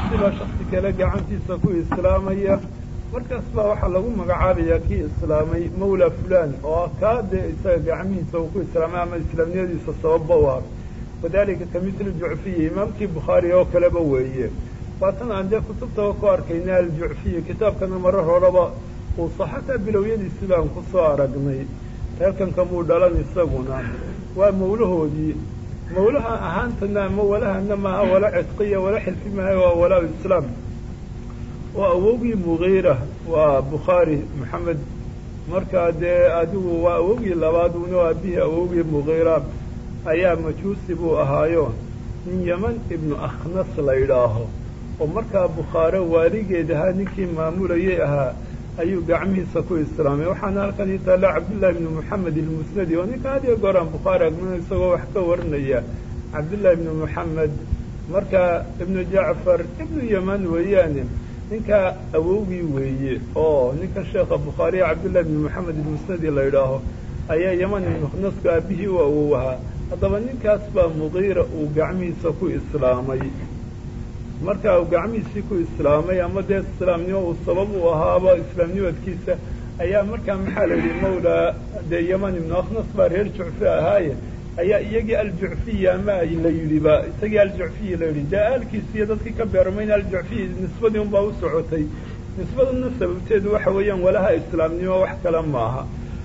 baa shaksi kale gacantiisa ku islaamaya markaas baa waxaa lagu magacaabayaa kii islaamay mawla fulan oo kaa dee isaga gacmihiisa uu ku islaamay ama islaamnimadiisa sababba u ah wadalika ka mitli jucfiyi imaamkii bukhaari oo kaleba weeye waatan aan dee kutubtaba ku arkayna aljucfiyi kitaabkana marar horeba uu saxataa bilowyadiisi baan ku soo aragnay reerkan kamuu dhalan isaguna waa mawlahoodii mawlaha ahaantana ama walahana maaha wala cidqiya wala xilfi maaha waa walaa islaam waa awowgii mugiira waa bukhaari maxamed markaa dee adigu waa awowgii labaad una aabihii awowgii mugiira ayaa majuusi buu ahaayo nin yeman ibnu akhnas la yidhaaho oo markaa bukhaare waaligeed ahaa ninkii maamulayay ahaa ayuu gacmihiisa ku islaamay waxaana halkan ii taalla cabdullahi ibnu moxamed ilmusnadi oo ninka had iyo goor aan bukhaari agmino isagoo wax ka warinaya cabdullahi ibnu moxamed markaa ibnu jacfar ibnu yeman weeyaane ninkaa awowgii weeye oo ninka sheekha bukhaariya cabdullahi ibnu moxamed ilmusnadi la yidhaaho ayaa yeman ibnu khnaska aabihii u awow ahaa haddaba ninkaas baa mugiira uu gacmihiisa ku islaamay marka uu gacmihiisii ku islaamay ama dee islaamnimo uu sabab u ahaaba islaamnimadkiisa ayaa markaa maxaa la yidhi mawlaa dee yeman ibnu akhnas baa reer jucfi ahaaye ayaa iyagii aljucfiya ama la yidhiba isagii aljucfiyi la yidhi dee aalkiisiiyo dadkii ka beermayn aljucfiyi nisbadii unbaa u socotay nisbaduna sababteedu waxa weeyaan walaha islaamnimo wax kale maaha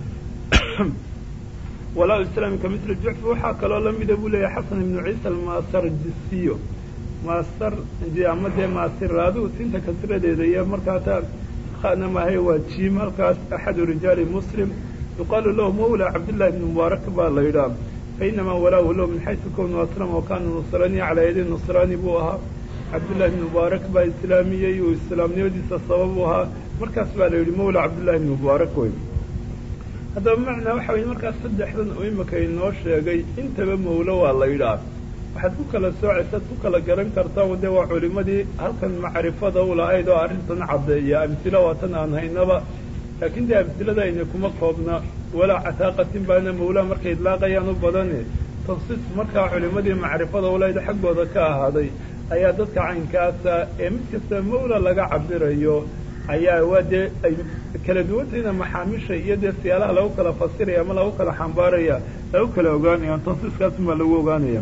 walaa islaami ka mitla jucfi waxaa kaloo lamida buu leeyahay xasan ibnu ciisa almasardisiyo maasar ama dee maasiraadu tinta kasradeeda iyo markaa taa khana maahay waa jiim halkaas axadu rijaali muslim yuqaalu lahu mawla cabdillahi ibni mubaarak baa la yidhaha fainamaa walaahu lahu min xaysu kownu aslama wakana nusrani calaa yadi nusraani buu ahaa cabdullahi ibni mubaarak baa islaamiyey uu islaamnimadiisa sabab u ahaa markaas baa la yidhi mawla cabdullahi ibni mubaarak wey haddaba macnaa waxa weye markaas saddexdan oo imika inoo sheegay intaba mawlo waa la yidhaah waxaad ku kala soocaysaad ku kala garan kartaa dee waa culimadii halkan macrifada u lahayd oo arrintan caddeeya amtilo waatan aan haynaba laakiin dee amtilada ayna kuma koobna walaa cataaqatin baana mawlaa markay idlaaqayaan u badane tafsiis markaa culimadii macrifada u lahayd xaggooda ka ahaaday ayaa dadka caynkaasa ee mid kasta mawla laga cabirayo ayaa waa dee ay kala duwantayna maxaamisha iyo dee siyaalaha lagu kala fasiraya ama lagu kala xambaaraya lagu kala ogaanayaan tafsiiskaasubaa lagu ogaanaya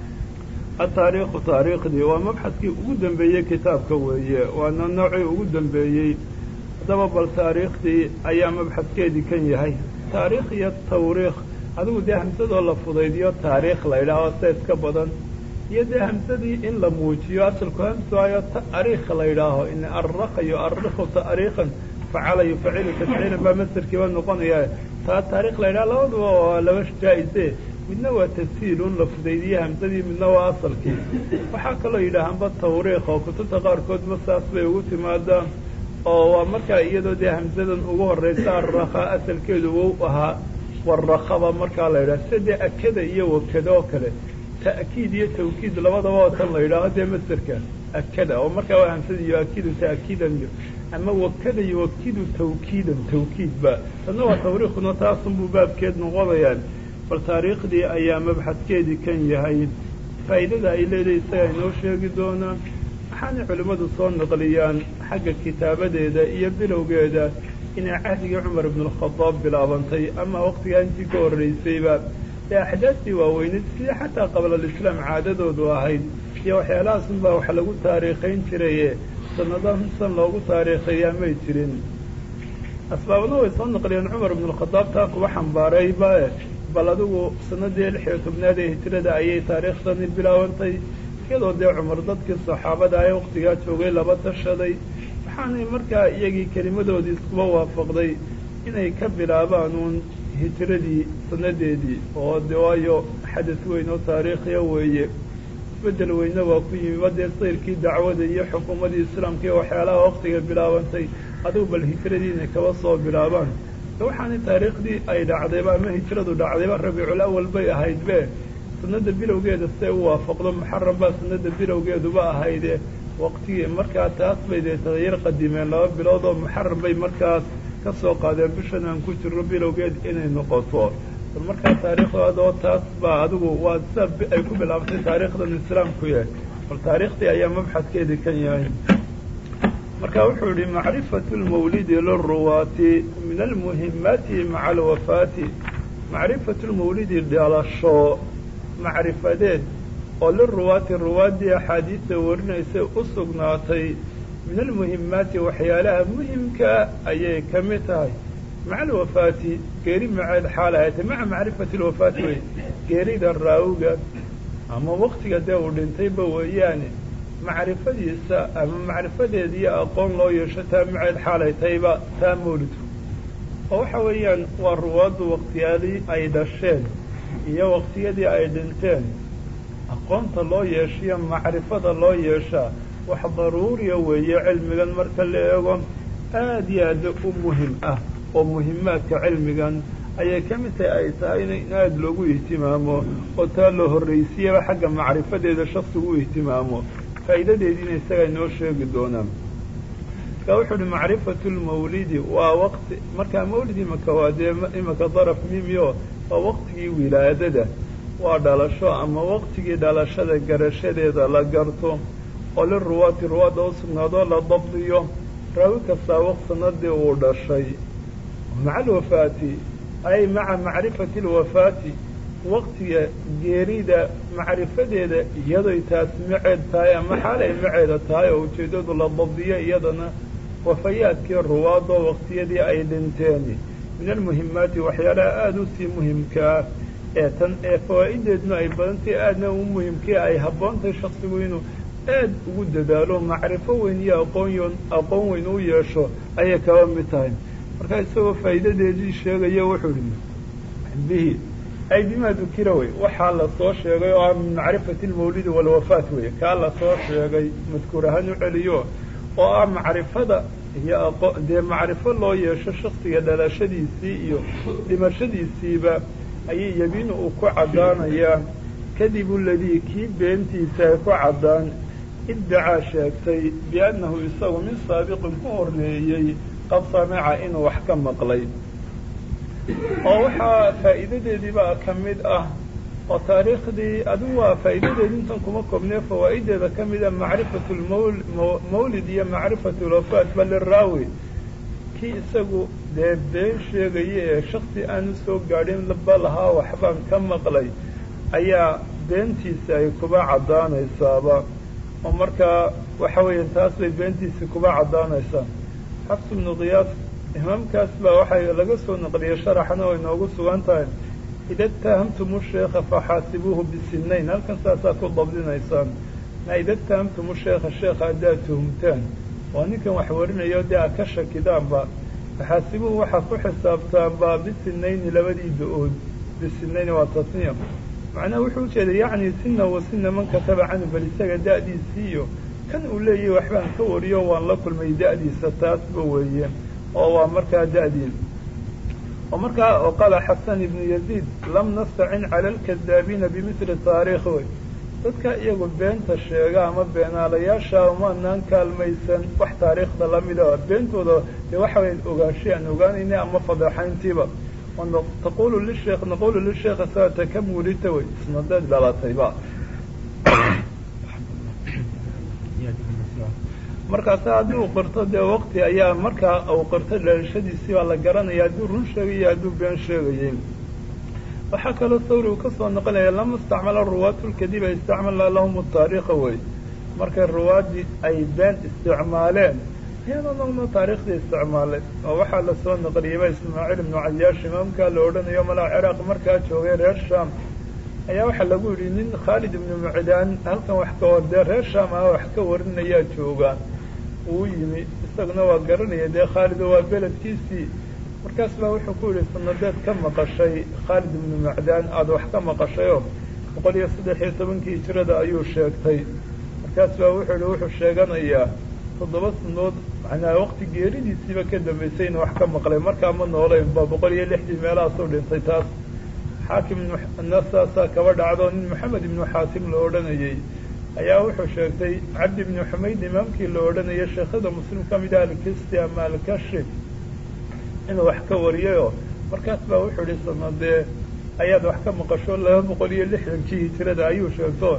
ataariikhu taariikhdii waa mabxadkii ugu dambeeyey kitaabka weeye waana noocii ugu dambeeyey haddaba bal taariikhdii ayaa mabxadkeedii kan yahay taariikh iyo tawriikh adigu dee hamsadoo la fudaydiyo taariikh la yidhaaho seed ka badan iyo dee hamsadii in la muujiyo asalku hamsaayo ta'riikh la yidhaaho in arraqa yu'arikhu ta'riikhan facala yufacilu tafciilan baa masarkiiba noqonaya taa taarikh la yidhaha labaduba waa laba jaa-ise midna waa tafsiilun la fudaydiye hamsadii midna waa asalkii waxaa kaloo yidhaahaanba tawriikh oo kutubta qaarkoodba saas bay ugu timaadaa oo waa markaa iyadoo dee hamsadan ugu horraysa arraqa asalkeedu wou ahaa warrakaba markaa la yidhaha sida dee akada iyo wakada oo kale ta'kiid iyo tawkiid labadaba oo tan la yidhaaho dee masderka akada oo markaa waa hamsada yuakidu ta'kiidan iyo ama wakada yuwakidu tawkiidan tawkiidba tanna waa tawriikhuna taasunbuu baabkeed noqonayaan bal taariikhdii ayaa mabxadkeedii kan yahay faa'iidada ay leedahay isagaa inoo sheegi doonaa waxaanay culimmadu soo naqliyaan xagga kitaabadeeda iyo bilowgeeda inay cahdigii cumar ibnualkhadaab bilaabantay ama waqtigaa intii ka horraysayba ee axdaastii waaweyneyd sidii xataa qablalislaam caadadoodu ahayd iyo waxyaalahaasn baa wax lagu taariikhayn jiraye sanadahan san loogu taariikhayaa may jirin asbaabna way soo naqliyeen cumar ibnualkhadaab taa kuwa xambaarayba bal adigu sanadii lix iyo tobnaad ee hijrada ayay taariikhdani bilaabantay iyadoo dee cumar dadkii saxaabada ee waqtigaa joogay laba tashaday waxaanay markaa iyagii kelimadoodii iskuba waafaqday inay ka bilaabaan uun hijradii sanadeedii oo de waayo xadas weyn oo taariikhiya weeye isbedel weyne waa ku yimi ba dee sayrkii dacwada iyo xukuumadii islaamka iyo waxyaalaha waqtiga bilaabantay adigu bal hijradii inay kaba soo bilaabaan waxaana taariikhdii ay dhacdayba ama hijradu dhacdayba rabiicul awal bay ahaydbe sanada bilowgeeda siday u waafaqdo muxaram baa sanada bilowgeeduba ahayde waqtigii markaa taas bay dee tagayar qadimeen laba bilood oo muxaram bay markaas ka soo qaadeen bishan aan ku jirno bilowgeed inay noqoto bal markaa taariikhdoodoo taas baa adigu waa sida ay ku bilaabtay taariikhdan islaamku yahay bal taariikhdii ayaa mabxadkeedii kan yahay marka wuxuu yihi macrifatu lmawlidi liruwaati min almuhimaati maca alwafaati macrifatu lmawlidi dhalasho macrifadeed oo liruwaati ruwaaddii axaadiista warinaysa u sugnaatay min almuhimaati waxyaalaha muhimkaa ayay ka mid tahay maca alwafaati geeri maceed xaal ahaatay maca macrifati alwafaati wey geerida raawiga ama waktiga dee uu dhintayba weeyaane macrifadiisa ama macrifadeediiyo aqoon loo yeesho taa maceed xaalay tayba taa mawlidku oo waxa weeyaan waa ruwaaddu waktiyadii ay dhasheen iyo waktiyadii ay dhinteen aqoonta loo yeeshiyo macrifada loo yeeshaa wax daruuriya weeye cilmigan marka la eego aad iyo aad u muhim ah oo muhimaadka cilmigan ayay ka mid tahay ay tahay in aada loogu ihtimaamo oo taa loo horraysiiyaba xagga macrifadeeda shaksigu u ihtimaamo faa'iidadeediina isagaa inoo sheegi doonaa marka wuxuu uhi macrifatu lmawlidi waa waqti markaa mawlid imaka waa dee imaka daraf mimio waa waqtigii wilaadada waa dhalasho ama waqtigii dhalashada garashadeeda la garto oo liruwaati ruwaadda u sugnaadoo la dabdiyo raawi kastaa waq sanadii uu dhashay maca alwafaati ay maca macrifati alwafaati waqtiga geerida macrifadeeda iyadoy taas maceed tahay ama xaalay maceeda tahay oo ujeeddadu la dabdiyo iyadana wafayaadkii ruwaadoo waqtiyadii ay dhinteen min almuhimaati waxyaalaha aada u sii muhimkaa ee tan ee fawaa'ideedna ay badantay aadna u muhimkii ay habboontahay shaksigu inuu aad ugu dadaalo macrifo weyn iyo aqoonyon aqoon weyn u yeesho ayay kaba mid tahay markaa isagoo faa'iidadeedii sheegaya wuxuu ihi bihi ay bimaa dukira wey waxaa la soo sheegay oo ah min macrifati lmawlidi walwafaat wey kaa la soo sheegay madkuur ahaan u celiyo oo ah macrifada iyo aqo dee macrifo loo yeesho shaksiga dhalashadiisii iyo dhimashadiisiiba ayay yabiinu uu ku caddaanayaa kadibu ladii kii beentiisa ay ku caddaan iddacaa sheegtay biannahu isagu min saabiqin ku horreeyey qad samica inuu wax ka maqlay oo waxaa faa'iidadeediibaa ka mid ah oo taariikhdii adigu waa faa'iidadeedi intan kuma koobnee fawaa'ideeda ka mida macrifatu lmawlid iyo macrifatu lwafaat ba liraawi kii isagu dee been sheegaya ee shaksi aanu soo gaadhin ba lahaa waxbaan ka maqlay ayaa beentiisa ay kuba caddaanaysaaba oo markaa waxa weeya taas bay beentiisii kuba caddaanaysaa xafs ibnu kiyaas imaamkaas baa waxay laga soo naqliyey sharaxna oo inoogu sugan tahay ida itahamtumu sheekha faxaasibuuhu bisinayn halkan saasaa ku dabdinaysaan ida itahamtumu sheekha sheekha haddaad tuhumtaan oo ninkan wax warinayo dee aad ka shakidaanba faxaasibuuhu waxaad ku xisaabtaanba bisinayni labadii da-ood bisinayni waa tasniya macnaha wuxuu ujeeda yacni sina wa sina man kataba canhu bal isaga da'diisii iyo kan uu leeyahay waxbaan ka wariyo waan la kulmay da'diisa taasba weeye oo waa markaa da'dii oo markaa oo qaala xasan ibnu yaziid lam nastacin cala alkadaabiina bimithli taariikh wey dadka iyagu beenta sheega ama beenaalayaasha umaanaan kaalmaysan wax taariikhda lamida beentooda dee waxa weya ogaanshay aan ogaanayna ama fadeexayntiiba taqulu lisheekh naqulu lisheekh saata ka muulita wey isnadeed dhalatayba markaase haddii uu qirto dee waqti ayaa markaa uu qirto dhalashadiisii baa la garanaya hadduu run sheegayo hadduu been sheegayay waxaa kaloo sawri uu ka soo noqonaya lama istacmala ruwaatu lkadiba istacmala lahum taariikha wey markay ruwaaddii ay been isticmaaleen iyadoo nagma taariikhdii isticmaalay oo waxaa lasoo naqliyeyba ismaaciil ibnu cayaash imaamkaa la odhanayo malaa ciraaq markaa joogay reer sham ayaa waxaa lagu yidhi nin khaalid ibnu mucdaan halkan wax ka hor dee reer sham ah wax ka warinayaa joogaan uu yimi isaguna waa garanaya dee khaalido waa beledkiisii markaas baa wuxuu ku yidhi sanadeed ka maqashay khaalid ibnu mucdaan aada wax ka maqashayoo boqol iyo saddex iyo tobankii hijrada ayuu sheegtay markaas baa wuxuu yihi wuxuu sheeganayaa toddoba sanood macnaa waqti geeridiisiiba ka dambaysay inu wax ka maqlay markaa ma noolayn ba boqol iyo lixdii meelahaasuu dhintay taas xaakim nasaasaa kaba dhacdo nin maxamed ibnu xaatim la odhanayey ayaa wuxuu sheegtay cabdi ibnu xumayd imaamkii la odhanayay sheekhada muslim ka mid ah alkisti ama alkashi inuu wax ka wariyayoo markaas baa wuxuu ihi sanadee ayaad wax ka maqasho laba boqol iyo lixdankii hijrada ayuu sheegto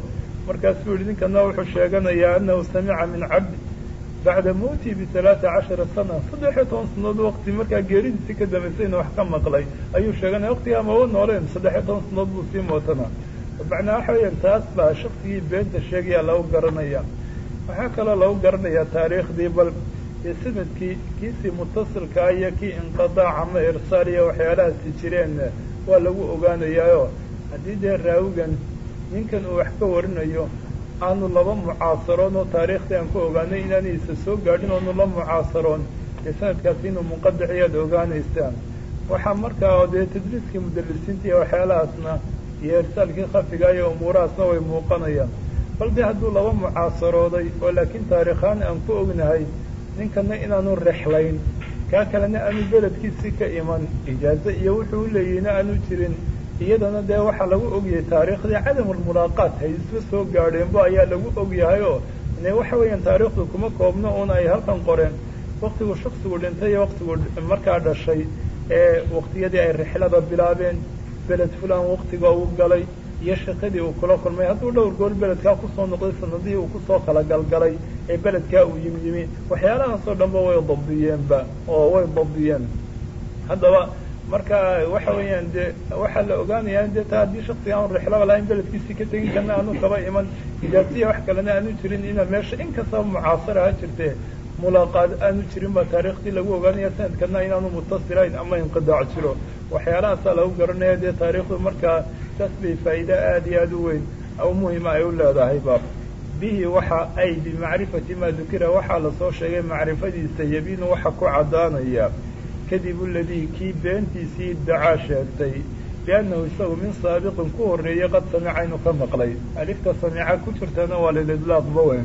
markaasuu yihi ninkana wuxuu sheeganayaa anahu samica min cabdi bacda mowtii bialaata cashara sana saddex iyo toban sanadood waqti markaa geeridiisii ka dambaysayna wax ka maqlay ayuu sheeganaya waqtigaa maba nooleen saddex iyo toban sanadood buu sii mootanaa macnaa waxa weeyaan taas baa shaksigii beenta sheegaya lagu garanaya waxaa kaloo lagu garanayaa taariikhdii bal iyo sanadkii kiisii mutasilkaa iyo kii inqidaac ama irsaal iyo waxyaalahaasi jireen waa lagu ogaanayaayo haddii dee raawigan ninkan uu wax ka warinayo aanu laba mucaasaroon oo taariikhdii aan ku ogaanay inaanaysa soo gaadhin oonu la mucaasaroon dee sanadkaasi inuu munqadic iyaad ogaanaysaan waxaa markaa dee tadliiskii mudalisiinta iyo waxyaalahaasna iyo irsaalkii khafiga iyo umuurahaasna way muuqanayaan bal dee hadduu laba mucaasarooday oo laakiin taariikhaan aan ku ognahay ninkana inaanu rexlayn kaa kalena aanu beledkiisii ka iman ijaazo iyo wuxuu u leeyihina aanu jirin iyadana dee waxaa lagu ogyahay taariikhdii cadamulmulaaqaat hay isla soo gaadheenba ayaa lagu ogyahay oo ine waxa weeyaan taariikhdu kuma koobno un ay halkan qoreen waktigu shaksigu dhintay iyo waktigu markaa dhashay ee waktiyadii ay rixlada bilaabeen beled fulan waktiga uu galay iyo shaqadii uu kula kulmay hadduu dhowr gool beledkaa kusoo noqday sanadihii uu kusoo kala galgalay ee beledkaa uu yimi yimi waxyaalahaasoo dhanba way dabdiyeenba oo way dabdiyeen haddaba marka waxa weeyaan dee waxaa la ogaanayaa in dee ta haddii shaksiga aanu rixlaba lahayn beledkiisii ka tegin karna aanu kaba iman ijaasiya wax kalena aanu jirin ina meesha in kastaba mucaasara ha jirtee mulaaqaad aanu jirin baa taariikhdii lagu ogaanaya sanadkana inaanu mutasilayn ama inqidaac jiro waxyaalahaasaa lagu garanaya dee taariikhdu markaa saas bay faa'iide aada iyo aada u weyn aw muhima ay u leedahay ba bihi waxa ay bimacrifati maa dukira waxaa lasoo sheegay macrifadiisa yabiinu waxa ku caddaanaya kadib uladii kii beentiisii dacaa sheegtay biannahu isagu min saabiqin ku horreeyey qad samica inuu ka maqlay alifta samica ku jirtana waa lilidlaaqba weyn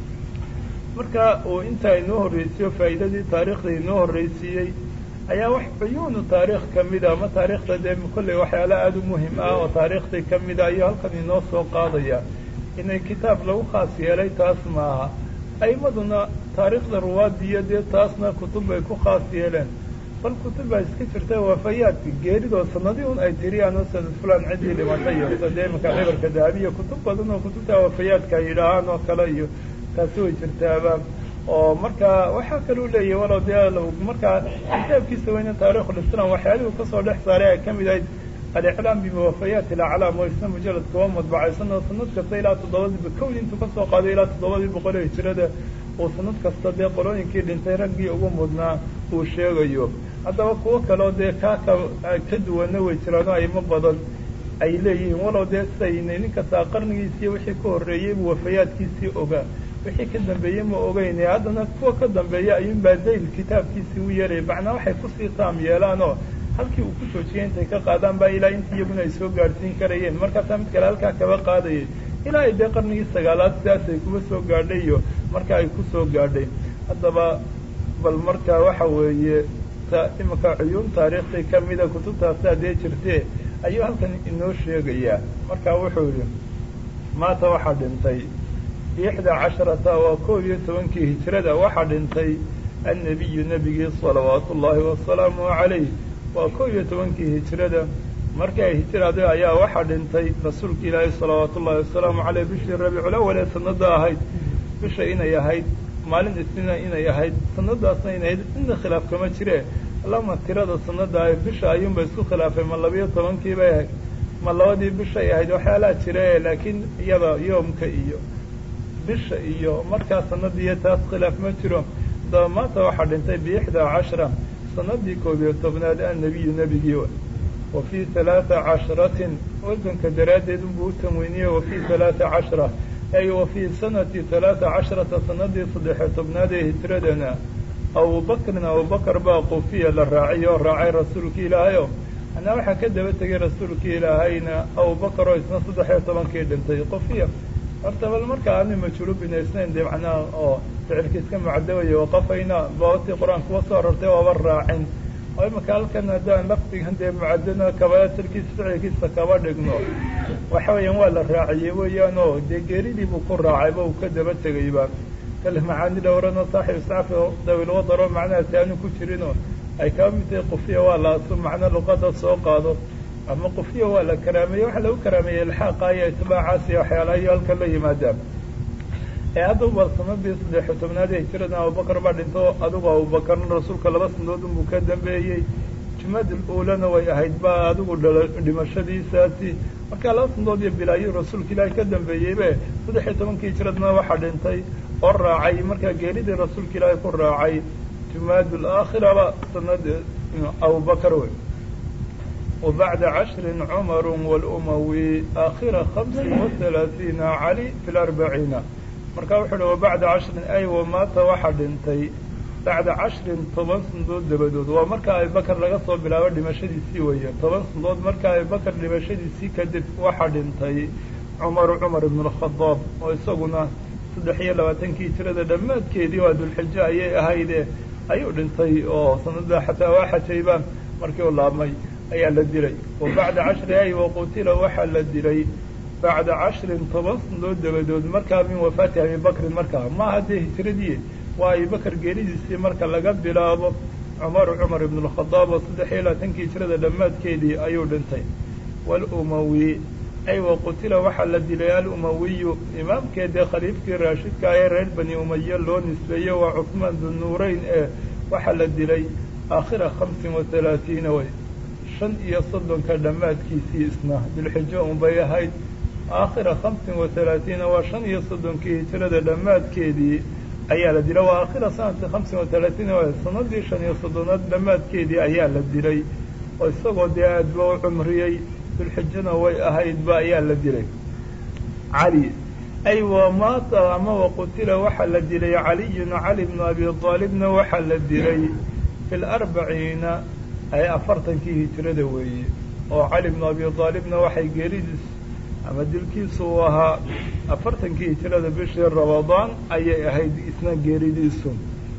marka uu intaa inoo horreysiiyo faa'iidadii taariikhda inoo horreysiiyey ayaa wax cuyuunu taariikh ka mida ama taariikhda dee kolley waxyaala aada u muhim ah oo taariikhdii ka mida ayuu halkan inoo soo qaadaya inay kitaab lagu khaas yeelay taas maaha a'imaduna taariikhda ruwaadiyo dee taasna kutub bay ku khaas yeeleen bal kutub baa iska jirta waafayaadka geeridoo sanadii un ay tiriyaan oo sanad fulan ciddii dhimatay iyo sade imanka cibarka dahabiya kutub badan oo kutubta waafayaadka ay yidhaahaan oo kale iyo taasi way jirtaaba oo markaa waxaa kaluu leeyahay walow dee markaa kitaabkiisa weyne taarikhulislam waxyaalihuu kasoo dhex saaray ay ka mid ahayd aliclaam bimuwafayaati alaclaam oo isna mujalad kuwa madbacaysan oo sanad kasta ilaa toddobadii kown intuu kasoo qaaday ilaa toddobadii boqol ee hijrada uu sanad kasta dee qolooyinkii dhintay raggii ugu mudnaa uu sheegayo haddaba kuwo kaleo dee kaa ka ka duwanna way jiraano aymo badan ay leeyihiin walow dee sidaynay nin kastaa qarnigiisiiyo wixii ka horreeyey buu wafayaadkiisii ogaa wixii ka dambeeyey ma ogeyne haddana kuwa ka dambeeya ayuunbaa zayl kitaabkiisii u yeelaya macnaa waxay kusii taam yeelaan oo halkii uu ku joojiyay intay ka qaadaan baa ilaa intii iyaguna ay soo gaadhsiin karayeen markaasaa mid kale halkaa kaba qaadayay ilaa ay dee qarnigii sagaalaad sidaas ay kuba soo gaadhay iyo marka ay ku soo gaadhay haddaba bal marka waxa weeye imanka cuyuun taariikhday kamida kutubtaasaa dee jirtee ayuu halkan inoo sheegayaa marka wuxuu yihi maata waxaa dhintay ixdaa casharata waa koob iyo tobankii hijrada waxaa dhintay annabiyu nebigii salawaatu ullaahi wasalaamu calayh waa koob iyo tobankii hijrada markii ay hijraaday ayaa waxaa dhintay rasuulka ilaahi salawaatu ullahi wasalaamu caleyh bishii rabiiculawal ee sanada ahayd bisha inay ahayd maalin isniina inay ahayd sanadaasna inay ahayd inna khilaaf kama jire lama tirada sanada ah bisha ayuunba isku khilaafay ma labiyo tobankii bay ahayd ma labadii bishay ahayd waxyaalaha jire laakiin iyada yoomka iyo bisha iyo markaa sanadiiyo taas khilaaf ma jiro daba maanta waxaa dhintay biixdaa cashra sanadii koob iyo tobnaad annabiyu nebigii wa fii halaata cashratin wasanka daraaddeed unbuu u tanweyniyey wa fii halaata cashra ay wa fii sanati halaata cashrata sanadii saddexiyo tobnaad ee hijradana abubakrin abubakar baa qufiya la raacay oo raacay rasuulkii ilaahayo anaa waxaa ka daba tegay rasuulkii ilaahayna abubakar oo isna saddex iyo tobankii dhintay qufiya horta bal marka aanu majhuulu binaysnayn dee macnaha oo ficilka iska macdawaya waqafayna baawatii qur-aan kuwa soo arortay waaba raacin oo imaka halkan haddaan lafdigan dee mucadana kabaatirkiisa ficilkiisa kaba dhigno waxa weeyaan waa la raaciyey weeyaan oo dee geeridii buu ku raacayba uu ka daba tegayba kale macaani dhowrano saaxib iscafi dawil wadaro macnahaasi aanu ku jirinoo ay kaba mid tahay qufiya waa la macno luqada soo qaado ama qufyo waa la karaameeye waxaa lagu karaameeyey ilxaaqa iyo itbaacaas iyo waxyaalaha iyo halka la yimaadaan ee haddaba sanadii saddexiyo tobnaad ee hijirada abubakar baa dhinto adigu abubakarna rasuulka laba sanadood unbuu ka dambeeyey jumad ulana way ahayd ba adigu dhala dhimashadiisaasi markaa laba sanadood iyo bilaayo rasuulka ilaahay ka dambeeyeybe saddex iyo tobankii hijiradna waxaa dhintay oo raacay markaa geeridii rasuulka ilaahay ku raacay jumaad alaakhiraba sanad abubakar wey وبعد عشر عمر والأموي آخر خمس وثلاثين علي في الأربعين marka wuxuu uhi وبعda cashrin ay wamaata waxa dhintay bacda cashrin toban sandood dabadood waa marka abibakar laga soo bilaabo dhimashadiisii weeye toban sandood marka abibakar dhimashadiisii kadib waxa dhintay cumaru cumar ibn الkhadaab oo isaguna saddex iyo labaatankii hijirada dhammaadkeedii waa dulxijo ayay ahayde ayuu dhintay oo sanada xataa waa xajayba markii u laabmay ayaa la dilay wa bacda cashri ay waqutila waxaa la dilay bacda cashrin toban sanadood dabadood markaa min wafaati abibakrin markaa ma haddee hijiradii waa abibakar geeridiisii marka laga bilaabo cumaru cumar ibn اlkhadaab oo saddex iyo labaatankii hijirada dhammaadkeedii ayuu dhintay walumawi ay waqutila waxaa la dilay alumawiyu imaamkeedee khaliifkii raashidka ee reer bani umaye loo nisbeeyey waa cusmaan dunuurayn ee waxaa la dilay aakhira hamsin wa halaatiina way shan iyo soddonka dhammaadkiisii isna dilxijo unbay ahayd aakhira hamsin wa halaatiina waa shan iyo soddonkii hijirada dhammaadkeedii ayaa la dilay waa aakhira sanadka hamsin wa halaatiina waa sanadii shan iyo soddonaad dhammaadkeedii ayaa la dilay oo isagoo dee aad ba u cumriyey dilxijona way ahaydba ayaa la dilay cali ay wamaata ama waqutila waxaa la dilay caliyun cali bnu abi aalibna waxaa la dilay fi larbaciina ay afartankii hijirada weeye oo cali bnu abi aalibna waxay geeridiis ama dilkiisu uu ahaa afartankii hijirada bishii ramadaan ayay ahayd isna geeridiisu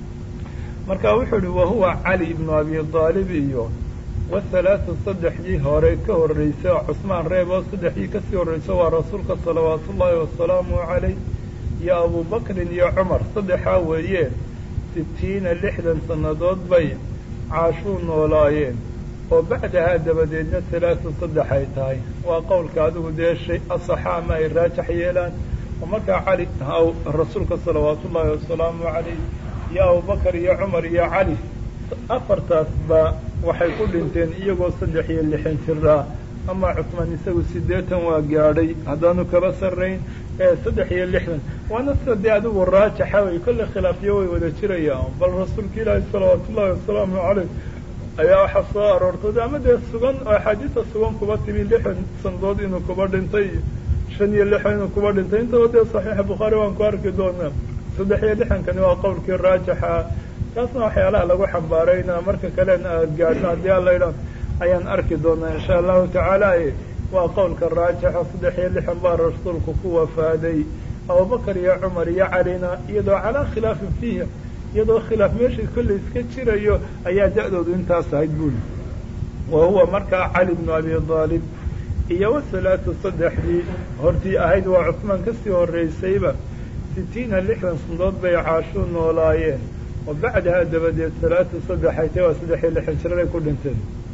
marka wuxuu uhi wahuwa cali ibnu abi aalib iyo wahalaatu saddexdii hore ka horreysay oo cusmaan reeb oo saddexdii kasii horreyso waa rasuulka salawaatu ullaahi wasalaamu calayh iyo abubakrin iyo cumar saddexaa weeye sitiina lixdan sannadood bay caashuu noolaayeen oo bacdahaa dabadeedna halaatu saddex ay tahay waa qowlka adigu dee shay asaxa ama ay raajax yeelaan oo markaa cali rasuulka salawaatu ullaahi wasalaamu calayh iyo abubakar iyo cumar iyo cali afartaasba waxay ku dhinteen iyagoo saddex iyo lixan jiraa ama cusmaan isagu siddeetan waa gaadhay haddaanu kaba sarrayn ee saddex iyo lixdan waana sida dee adigu raajaxa wey kolle khilaafyo way wada jirayaan bal rasuulka ilaahi salawaatu ullaahi wasalaamu caleyh ayaa waxaa soo aroortay ama dee sugan oo axaadiisa sugan kuba timi lixdan sandood inuu kuba dhintay shan iyo lixdan inuu kuba dhintay intaba dee saxiixa bukhaari waan ku arki doonaa saddex iyo lixdankani waa qowlkii raajaxa taasna waxyaalaha lagu xambaarayna marka kalena aad gaadhno haddii alla idhaan ayaan arki doonaa insha allahu tacaala waa qowlka raajixa saddex iyo lixan baa rasuulku ku wafaaday abubakar iyo cumar iyo calina iyadoo calaa khilaafin fiiha iyadoo khilaaf meeshii kolley iska jirayo ayaa da-doodu intaas ahayd buuli wa huwa markaa cali bnu abi aalib iyo wasalaatu saddexdii hortii ahayd waa cusmaan kasii horreysayba sitiina lixdan sandood bay caashuu noolaayeen oo bacdahaa dabadeed salaatu saddexay tay waa saddex iyo lixan jiraday ku dhinteen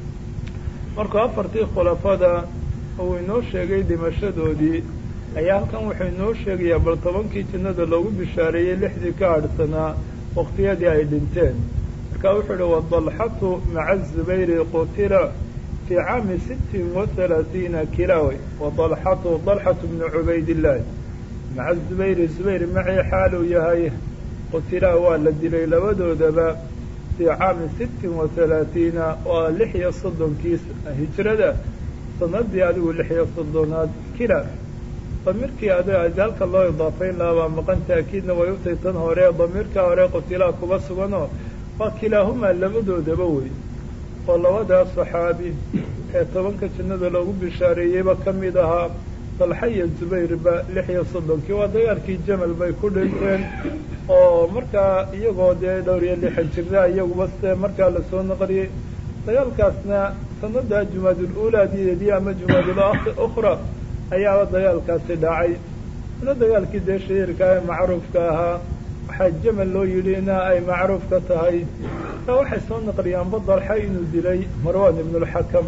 markuu afartii khulafada uu inoo sheegay dhimashadoodii ayaa halkan wuxuu inoo sheegayaa bal tobankii jannada loogu bishaareeyey lixdii ka hadhsanaa waqtiyadii ay dhinteen marka wuxuu uhi wadalxatu maca zubayri qutila fii caami sittin wa halaatiina kilawey wadalxatu dalxatu bnu cubaydillaahi maca zubayri zubayr macii xaaluu yahay qutilaa waa la dilay labadoodaba fii caami sittin wa halaatiina waa lix iyo soddonkii hijrada sanadii adigu lix iyo soddonaad kila damiirkii ad halka loo idaafayn lahaa baa maqan taakiidna way utay tan hore damiirka hore qutilaa kuba suganoo waa kilaahumaa labadoodaba wey oo labadaas saxaabi ee tobanka jannada loogu bishaareeyeyba ka mid ahaa dalxa iyo zubayrba lix iyo soddonkii waa dagaalkii jamal bay ku dhinteen oo markaa iyagoo dee dhowr iyo lixan jirna iyaguba se markaa lasoo naqliyey dagaalkaasna sanada jumaadul uulaadiyeedii ama jumaadul ukhra ayaaba dagaalkaasi dhacay ana dagaalkii dee shahiirka ee macruufka ahaa waxaa jamal loo yidhi ina ay macruuf ka tahay taa waxay soo naqliyaanba dalxa inuu dilay marwan ibnulxakam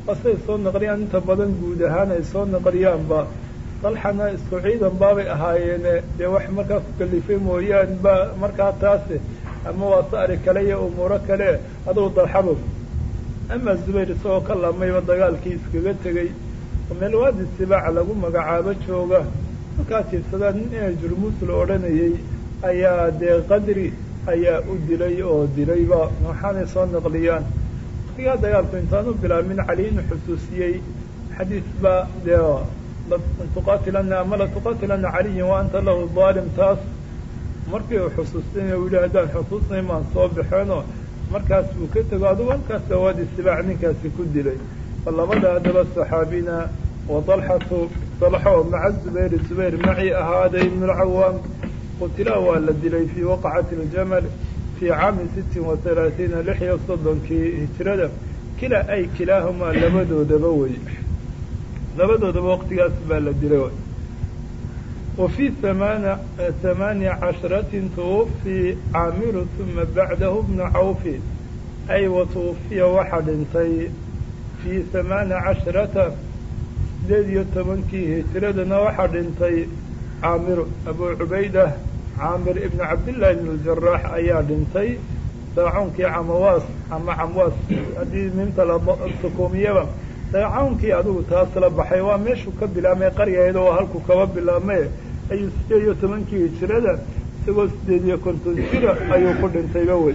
asay soo naqliyaan inta badan guud ahaan ay soo naqliyaanba dalxana isku ciidan baabay ahaayeene dee wax markaa ku kalifay mooyaan ba markaa taase ama waa sa'ri kale iyo umuuro kale adugu dalxabo ama zubayr isagoo ka lamayba dagaalkii iskaga tegey oo meel waadi sibaaca lagu magacaabo jooga markaa tiirsadaa nin ina jurmuus la odhanayay ayaa dee qadri ayaa u dilay oo dilayba waxaanay soo naqliyaan waqtigaa dagaalku intaan u bilaabmin cali inu xusuusiyey xadiis ba dee tuqaatilana ama la tuqaatilana caliyin wa anta lahu daalim taas markii uu xusuustay u yihi haddaan xusuusnay maan soo baxeenoo markaas buu ka tego adugu halkaas dawaadi sibaac ninkaasi ku dilay fa labada haddaba saxaabina wa dalxatu dalxo maca zubayr zubayr macii ahaaday ibnu lcawaam qutila waa la dilay fii waqacati aljamal fii caami sittin wa halaatiina lix iyo soddonkii hijrada kila ay kilaahumaa labadoodaba wey labadoodaba waqtigaas baa la dilay wa fii amaana hamaaniya casharatin tuwafii caamiru uma bacdahu bnu cawfi ay wa tuwafiya waxaa dhintay fii hamaana casharata sideed iyo tobankii hijradana waxaa dhintay caamiru abu cubaydah caamir ibnu cabdillahi ibn ljarax ayaa dhintay daacuunkii camawaas ama camwaas haddii minta la sukuumiyaba daacuunkii adigu taas la baxay waa meeshuu ka bilaabmay qaryaheeda oo halku kaba bilaabmay ayuu sideed iyo tobankii hijrada isagoo sideed iyo konton jira ayuu ku dhintayba wey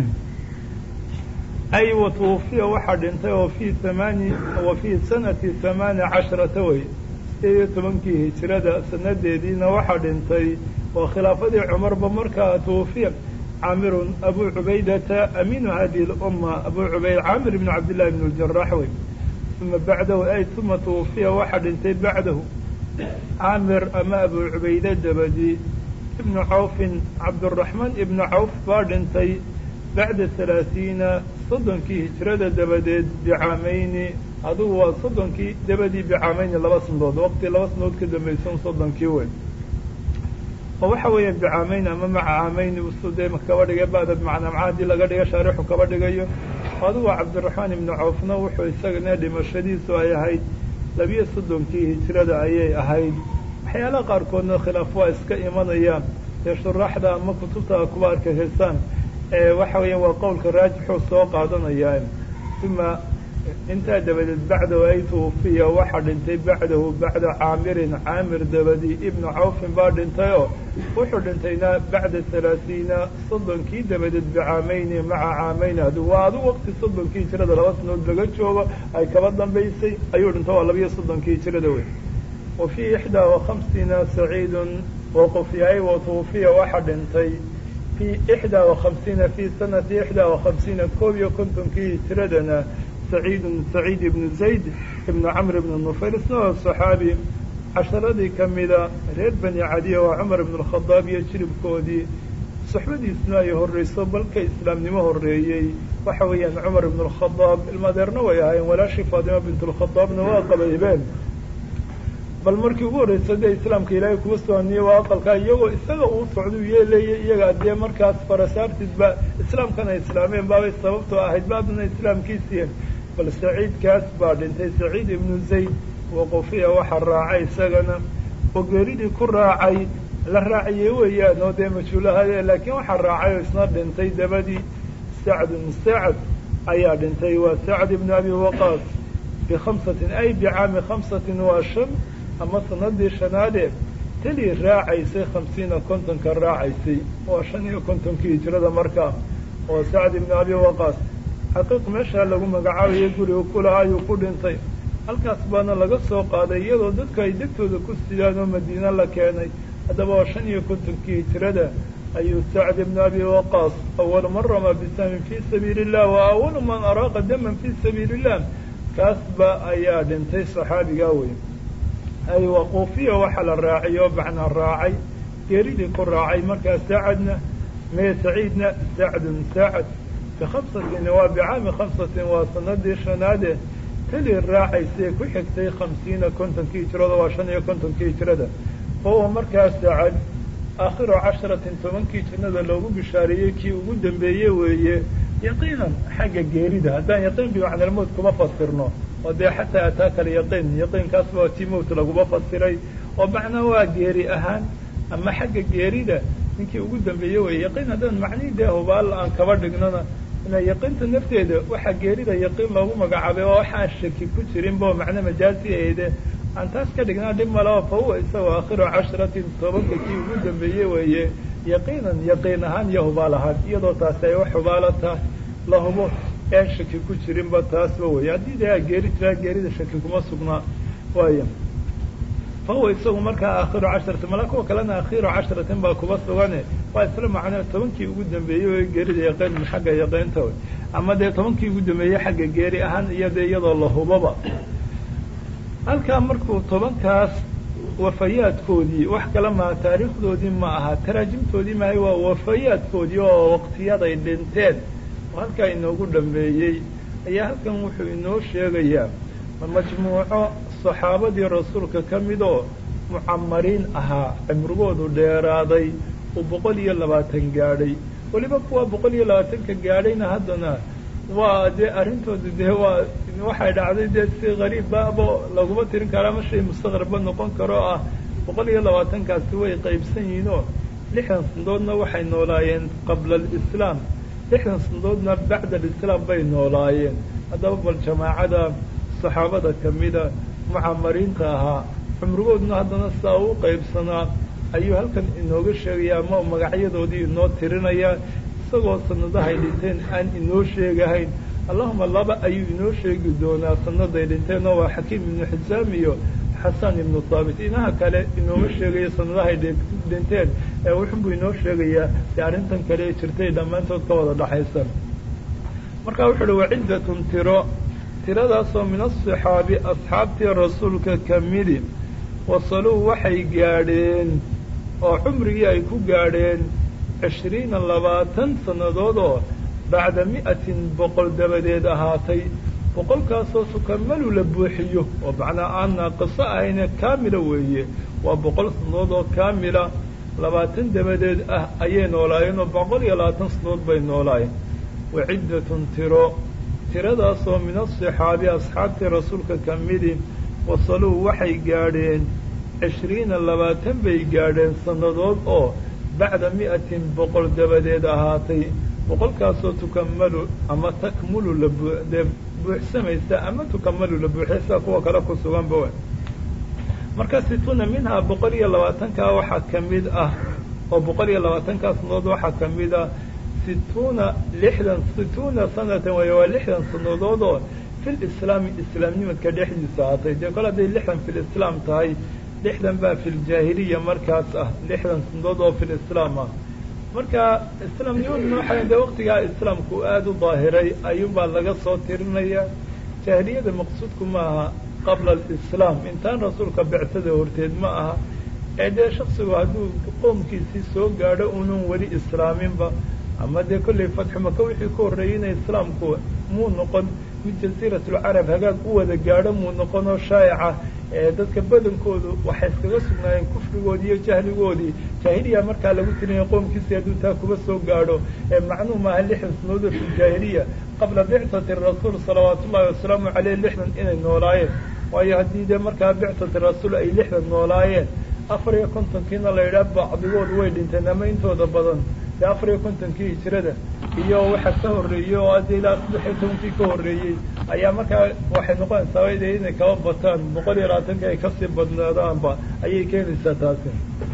ay wa tuwafiya waxaa dhintay oo fii amaani wa fii sanati hamaani casharata wey sideed iyo tobankii hijrada sanadeediina waxaa dhintay oo khilaafadii cumarba markaa tuwafiya caamirun abu cubaydata amiinu hadihi lumma abu cubayd caamir ibn cabdillahi ibn ljarax wey uma bacdahu ay uma tuwafiya waxaa dhintay bacdahu caamir ama abu cubayde dabadi ibnu cawfin cabduraxmaan ibnu cawf baa dhintay bacda halaatiina soddonkii hijrada dabadeed bicaamayni adugu waa soddonkii dabadii bicaamayni laba sanadood waqti laba sanadood ka dambaysan soddonkii wey oo waxa weeya bicaameyn ama maca caameyn usude kaba dhigay ba'da bimacnaa maca haddii laga dhiga shaarixu kaba dhigayo adugu cabdiraxmaan ibnu cawfna wuxuu isagana dhimashadiisu ay ahayd labiyo soddonkii hijrada ayay ahayd waxyaalaha qaarkoodna khilaaf waa iska imanayaan dee shuraaxda ama kutubta kuba arkaysaan waxa weeya waa qowlka raajixuu soo qaadanayaa uma intaa dabadeed bacdahu ay tuwafiya waxaa dhintay bacdahu bacda caamirin caamir dabadi ibnu cawfin baa dhintayoo wuxuu dhintayna bacda halaatiina soddonkii dabadeed bicaamayni maca caamayni adu waa adu waqti soddonkii hijrada laba sanood laga joogo ay kaba dambaysay ayuu dhintay waa labiyo soddonkii hijrada wey wa fii ixdaa wa khamsiina saciidun waqufyahay wa tuwafiya waxaa dhintay fii ixdaa wa khamsiina fii sanati ixdaa wa khamsiina koob iyo kontonkii hijradana saciidun saciid ibnu zayd ibnu camr ibnu nufayl isna oo saxaabi casharadii ka mida reer bani cadiya waa cumar ibnu alkhadaab iyo jiribkoodii suxbadiisna ay horreyso balka islaamnimo horreeyey waxa weeyaan cumar ibnu alkhadaab ilmadeerna way ahaayeen walaashii faadima bint alkhadaabna waa qabaybeen bal markii ugu horreysa dee islaamka ilaahay kuga sooniye waa aqalkaa iyagoo isaga uu socdu yeelaya iyaga dee markaas farasaartidba islaamkan ay islaameen baabay sababtoo ahayd baadna islaamkiisiien bal saciidkaas baa dhintay saciid ibnu zayd waqofiya waxaa raacay isagana oo geeridii ku raacay la raaciyey weeyaan oo dee majhuulahade laakiin waxaa raacay oo isna dhintay dabadii sacdun sacd ayaa dhintay waa sacd ibnu abi waqaas bikhamsatin ay bicaami khamsatin waa shan ama sanadii shanaadee teli raacaysay khamsiina kontonka raacaysay waa shan iyo kontonkii hijrada markaa oo sacd ibnu abi waqaas xaqiiq meeshaa lagu magacaabayo guriga kulaha ayuu ku dhintay halkaas baana laga soo qaaday iyadoo dadku ay degtooda ku sidaan oo madiina la keenay haddaba waa shan iyo kontonkii hijrada ayuu sacd ibnu abi waqaas awalu man ramaa bisamin fii sabiili illah wa awalu man araaqa daman fii sabiili illah kaasba ayaa dhintay saxaabigaa wey ay waquufiya waxaa la raacay oo bacna raacay geeridii ku raacay markaa sacadna mee saciidna sacdun sacad bikhamsatin waa bicaami khamsatin waa sanadii shanaade teli raacaysay ku xigtay khamsiina kontonkii hijrada waa shan iyo kontonkii hijrada oo markaa sacad aakhiru casharatin tobankii jannada loogu bishaareeyey kii ugu dambeeye weeye yaqiinan xagga geerida haddaan yaqiin bimacnalmood kuma fasirno oo dee xataa ataaka alyaqiin yaqiinkaas waa tii mowt laguma fasiray oo macnaa waa geeri ahaan ama xagga geerida ninkii ugu dambeeyey wey yaqiin haddaan macnihii dee hubaal aan kaba dhignona ina yaqiinta nafteeda waxaa geerida yaqiin loogu magacaabay oo waxaan shaki ku jirinba oo macno majaazi ahayde aan taas ka dhignaa dhib maleo fa huwa isagoo aakhiru cashratin tobanka kii ugu dambeeyey weeye yaqiinan yaqiin ahaan iyo hubaal ahaan iyadoo taasi ay wax hubaala tahay la hubo aan shaki ku jirinba taasba wey haddii de geeri jiraa geerida shaki kuma sugnaa waaya fa huwa isagu markaa aakhiru casharati mala kuwa kalena akhiru cashratin baa kuba sugane waa isla macnaa tobankii ugu dambeeyey o geerida yaqiin xagga yaqiinta wey ama dee tobankii ugu dambeeyey xagga geeri ahaan iyo dee iyadoo la hubaba halkaa markuu tobankaas wafayaadkoodii wax kale maha taariikhdoodii ma aha taraajimtoodii maahay waa wafayaadkoodii oo waqtiyaday dhinteen oo halkaa inoogu dhameeyey ayaa halkan wuxuu inoo sheegayaa majmuuco saxaabadii rasuulka ka mid oo mucamariin ahaa cimrigoodu dheeraaday uu boqol iyo labaatan gaadhay weliba kuwa boqol iyo labaatanka gaadhayna haddana waa dee arrintooda dee waa waxay dhacday dee si qariibbaabo laguma tirin karaa ma shay mustaqribba noqon karo ah boqol iyo labaatankaasi way qaybsan yihiin oo lixdan sandoodna waxay noolaayeen qabla alislaam lixdan sandoodna bacda alislaam bay noolaayeen haddaba bal jamaacada saxaabada kamida mucamariinta ahaa cumrigoodna haddana sidaa u qaybsanaa ayuu halkan inooga sheegaya ama magacyadoodii inoo tirinaya isagoo sanadahay dhinteen aan inoo sheegahayn allahuma laba ayuu inoo sheegi doonaa sanaday dhinteen oo waa xakiim ibnu xisaam iyo xasan ibnu haabit inaha kale inooga sheegaya sanadahay dhinteen ee wuxunbuu inoo sheegayaa de arrintan kale ee jirtay dhammaantood ka wada dhaxaysan marka wuxu uhi waciddatun tiro tiradaasoo min asaxaabi asxaabtii rasuulka kamidi wasaluu waxay gaadheen oo cumrigii ay ku gaadheen cishriina labaatan sannadood oo bacda mi'atin boqol dabadeed ahaatay boqolkaasoo tukamalu la buuxiyo oo macnaa aan naaqiso ahayne kaamila weeye waa boqol sannadood oo kaamila labaatan dabadeed ah ayay noolaayeen oo boqol iyo labaatan sannadood bay noolaayeen waciddatun tiro tiradaasoo min asaxaabi asxaabtii rasuulka ka midi wasaluu waxay gaadheen cishriina labaatan bay gaadheen sannadood oo bacda mi'atin boqol dabadeed ahaatay boqolkaasoo tukamalu ama takmulu labdee buuxsamaysa ama tukamalu la buuxaysa kuwa kale ku suganba w marka situuna minhaa boqol iyo labaatankaa waxaa ka mid ah oo boqol iyo labaatankaa sannadood waxaa ka mid ah situuna lixdan situuna sanatan way waa lixdan sannadood oo fil islaami islaamnimadka dhexdiisa ahaatay dee kol hadday lixdan fil islaam tahay lixdan baa fil jaahiliya markaas ah lixdan sannadood oo fil islaam ah marka islaamnimaduna waxay de waqtigaa islaamku aada u daahiray ayuunbaa laga soo tirinaya jaahiliyada maqsuudku ma aha qabla alislaam intaan rasuulka becsada horteed ma aha ee dee shaksigu hadduu qoomkiisii soo gaadho unan weli islaaminba ama dee kollay fatxu maka wixii ka horreeyey ina islaamku muu noqon mid jasiiratulcarab hagaag u wada gaadho muu noqonoo shaa'ica ee dadka badankoodu waxay iskaga sugnaayeen kufrigoodii iyo jahligoodii jaahiliya markaa lagu tirinaya qoomkiisii hadduu taa kuba soo gaadho ee macnuu maaha lixdan sanoodo fi jaahiliya qabla bicati rasuul salawaatu ullahi wasalaamu caleyh lixdan inay noolaayeen waayo haddii dee markaa bicati rasuul ay lixdan noolaayeen afar iyo kontonkiina la yidhaah bacdigoodu way dhinteen ama intooda badan dee afar iyo kontonkii hijrada iyo waxa ka horreeyey oo adda ilaa saddex iyo tobankii ka horreeyey ayaa markaa waxay noqonaysaa de inay kaba bataan boqol iyo labaatanka ay kasii badnaadaanba ayay keenaysaa taasi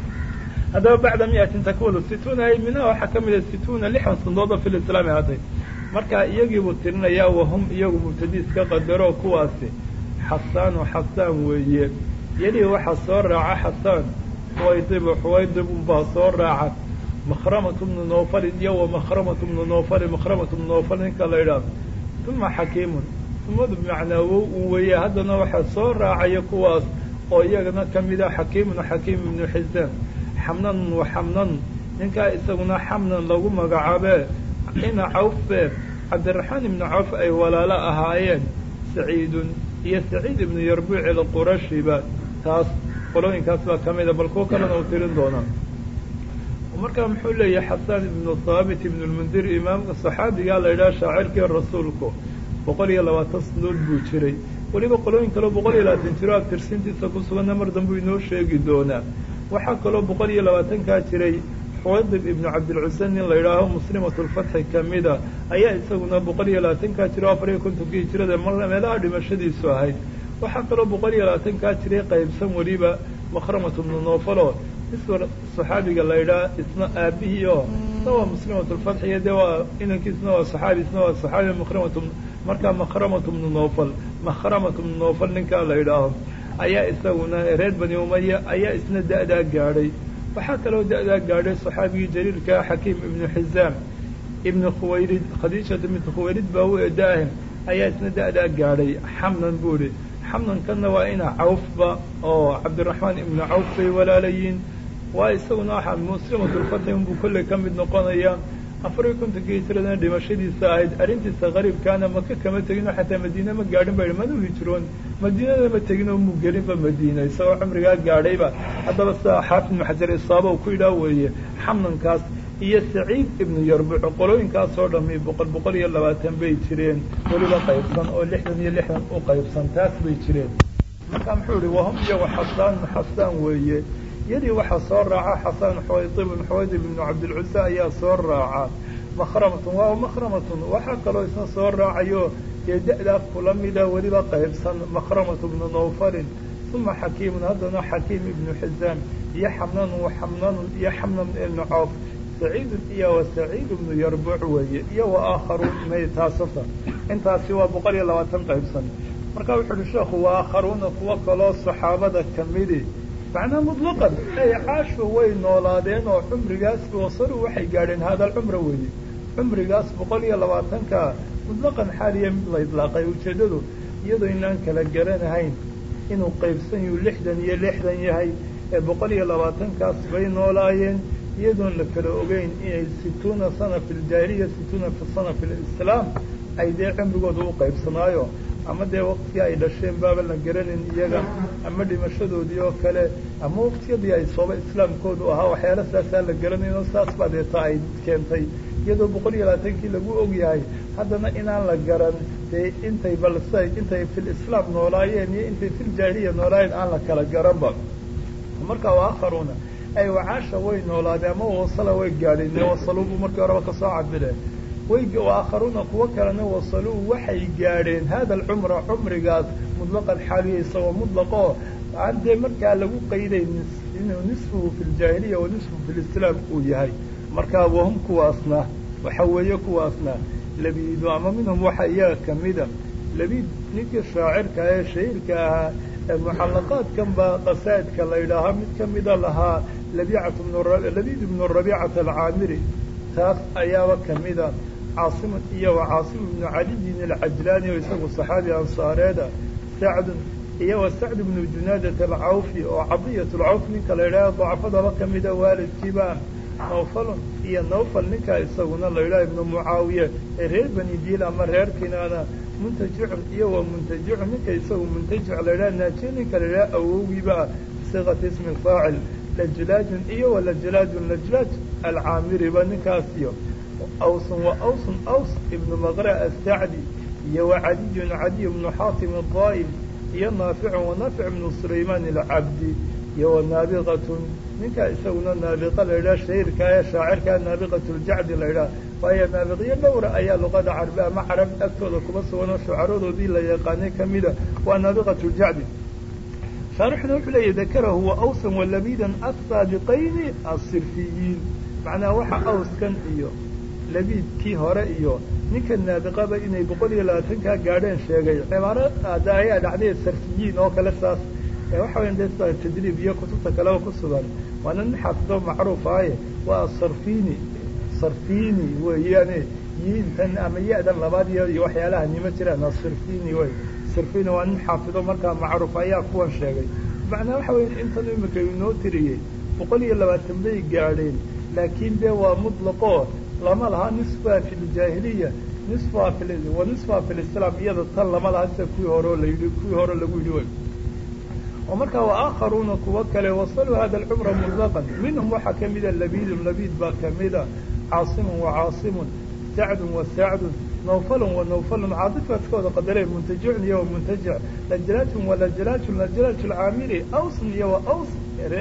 haddaba bacda miatin takmulu situuna ay minha waxaa ka mid a situuna lixdan sandood oo fil islaami ahatay marka iyagiibuu tirinayaa wahum iyagu mubtadiis ka qadaro kuwaasi xasaanu xasaan weeye yelihi waxaa soo raaca xasaan xuwaydibu xuwaydibun baa soo raaca makhramatu bnu nofalin iyo wa makhramatu bnu nofalin makhramatu bnu nofal ninka la yidhaahdo uma xakiimun umadu bimacnaa wow un weeye haddana waxaa soo raacaya kuwaas oo iyagana ka mid ah xakiimun xakiim ibnu xisaan xamnanun wa xamnan ninkaa isaguna xamnan lagu magacaabee ina cawfe cabdiraxmaan ibnu cawf ay walaalo ahaayeen saciidun iyo saciid ibnu yarbuuc ilqurashiba taas qolooyinkaas baa ka mida bal kuwo kalena uu tirin doonaa markaa muxuu leeyahay xasaan ibnu haabit ibnu lmundir imaamka saxaabigaa la yidhaha shaacirkii rasuulku boqol iyo labaatan sanadood buu jiray weliba qolooyin kaleo boqol iyo labaatan jiro abtirsintiisa ku suganna mar dambu inoo sheegi doonaa waxaa kaloo boqol iyo labaatankaa jiray xuwaydib ibnu cabdilcusa nin la yidhaaho muslimatulfatxi kamida ayaa isaguna boqol iyo labaatankaa jiro afar iyo kontonkii jirada meelaha dhimashadiisu ahayd waxaa kaloo boqol iyo labaatankaa jiray qaybsan weliba makramatu bnu noofalo iswar saxaabiga la yidhaha isna aabihii oo isna waa muslimatulfatxi iyo dee waa inankiisna waa saxaabi isna waa saxaabi makramatu markaa makramatu bnu noofal makramatu bnu noofal ninkaa la yidhaaho ayaa isaguna reer bani umaya ayaa isna da'daa gaadhay waxaa kaloo da'daa gaadhay saxaabigii jaliilkaa xakiim ibnu xizaam ibnu khuwaylid khadiijata bintu khuwaylid baa u edaah ayaa isna da'daa gaadhay xamnan buu idhi xamnankanna waa ina cawfba oo cabdiraxmaan ibnu cawf bay walaalayiin waa isaguna waxaa muslimatulfatxi unbuu kolley ka mid noqonaya afar iyo kontonkii hijradana dhimashadiisa ahayd arrintiisa qariibkaana maka kama teginoo xataa madiine ma gaadhin ba manu hijroon madiinada ma teginoo mu gelinba madiina isagoo cumrigaa gaadhayba haddaba sidaa xaafid ibnu xajar isaaba uu ku yidhaah weeye xamnankaas iyo saciid ibnu yarbuc qolooyinkaasoo dhami boqol boqol iyo labaatan bay jireen weliba qaybsan oo lixdan iyo lixdan u qaybsan taas bay jireen markaa muxuu ihi wahum iyago xasaan xasaan weeye yadii waxaa soo raaca xasan xuwaydib xuwaydib ibnu cabdilcusa ayaa soo raaca makhramatun waa makhramatun waxaa kaloo isna soo raacayo dee da-daas kula mida weliba qaybsan makhramatu bnu nawfalin uma xakiimun haddana xakiim ibnu xizaam iyo xamnanun xamnanun iyo xamnan ibnu coof saciidun iyo wa saciid ibnu yarbuc weeye iyo wa aakharuun may taasasa intaasi waa boqol iyo labaatan qaybsan marka wuxu uhi sheekhu wa aakharuuna kuwo kaloo saxaabada kamidi macnaa mutlaqan ay caashu way noolaadeen oo cumrigaas wasalu waxay gaadheen hada alcumra weeye cumrigaas boqol iyo labaatanka mutlaqan xaaliya mid la idlaaqay ujeeddadu iyadoo inaan kala garanahayn inuu qaybsan yuu lixdan iyo lixdan yahay ee boqol iyo labaatankaas bay noolaayeen iyadoon la kala ogeyn inay situuna sana fi ljaahiliya situuna fi sana fi lislaam ay dee cumrigooda u qaybsanaayo ama dee waktigii ay dhasheen baaba la garanin iyaga ama dhimashadoodii oo kale ama waktiyadii ay sooba islaamkoodu ahaa waxyaala saasaa la garanayn oo saas baa deeta ay keentay iyadoo boqol iyo labaatankii lagu og yahay haddana inaan la garan dee intay balse intay fil islaam noolaayeen iyo intay fil jaahiliya noolaayeen aan la kala garanba marka waakharuuna ay wacaasha way noolaadeen ama wasala way gaadheen dee wasaluubu markii horeba kasoo cabireen way waakharuuna kuwo kalena wasaluu waxay gaadheen hada alcumra cumrigaas mutlaqan xaaliya isagoo mutlaqoo aan dee markaa lagu qayday inuu nisfuhu fi ljaahiliya wa nisfuhu fi lislaam uu yahay markaa wahum kuwaasna waxa weeye kuwaasna labiidu ama minhum waxa iyaga kamida labiid ninkii shaacirka ee shahiirka ahaa ee mucallaqaadkan baa qasaa'idka la yidhaahaa mid kamida lahaa labiicatu labiid ibnu rabiicata alcaamiri taas ayaaba kamida caasimun iyo wa caasim ibnu caliyin alcajlaani oo isagu saxaabi ansaareeda sacdun iyo wa sacd ibnu junaadat alcawfi oo cadiyat lcawf ninka la yidhaha dacfadaba kamida waalidkiiba nawfalun iyo nawfal ninkaa isaguna la yidhaha ibnu mucaawiye ee reer bani diil ama reer kinaana muntajicun iyo wa muntajicun ninka isagu muntajic la yidhaha naajiye ninka la yidhaha awowgiiba bisiqati ismi faacil lajlaajun iyo wa lajlaajun lajlaaj alcaamiriba ninkaasiyo awsun wa awsun aws ibnu maqra asacdi iyo wa cadiyun cadiy ibnu xaatim adaa'im iyo naaficun wa naafic ibnu sulaymaan alcabdi iyo wa naabiqatun ninkaa isaguna naabiqa la yidhaha shahiirka ee shaacirkaa naabiqatu ljacdi la yidhaha waayo naabiqyo dhowra ayaa luqada carabi ama carab agtooda kuma sugan oo shucaradoodii la yaqaanay kamida waa naabiqatu ljacdi shaarixuna wuxuu leeyahy dakarahu wa awsan wa labiidan asaabiqayni asirfiyiin macnaha waxa awskan iyo labiidkii hore iyo ninka naabiqaba inay boqol iyo labaatankaa gaadheen sheegay cibaaro ada ayaa dhacday sarfiyiin oo kale saas waxa weya de sida tadriib iyo kutubta kaleba ku sugan waana nin xaafido macruuf ahaye waa sarfini sarfini weeyaane yiintan ama ya-dan labaad iyo iyo waxyaalaha nima jiraan asirfini wey sirfini waa nin xaafido markaa macruuf ayaa kuwan sheegay macnaa waxa weya intan imika inoo tiriyey boqol iyo labaatan bay gaadheen laakiin dee waa mutlaqo lama laha nisfa fi ljaahiliya nisfa wa nisfa fi lislaam iyada tan lama laha sida kuwii hore la yidhi kuwii hore lagu yidhi wey oo markaa waakharuuna kuwo kale wasaluu hada alcumra mutlaqan minhum waxaa kamida labiidun labiid baa kamida caasimun wa caasimun sacdun wa sacdun nawfalun wa nawfalun caadifaadkooda qadaree muntajicun iyo wa muntajic lajalaajun wa lajalaajun lajalaaju lcaamiri awsun iyo wa aws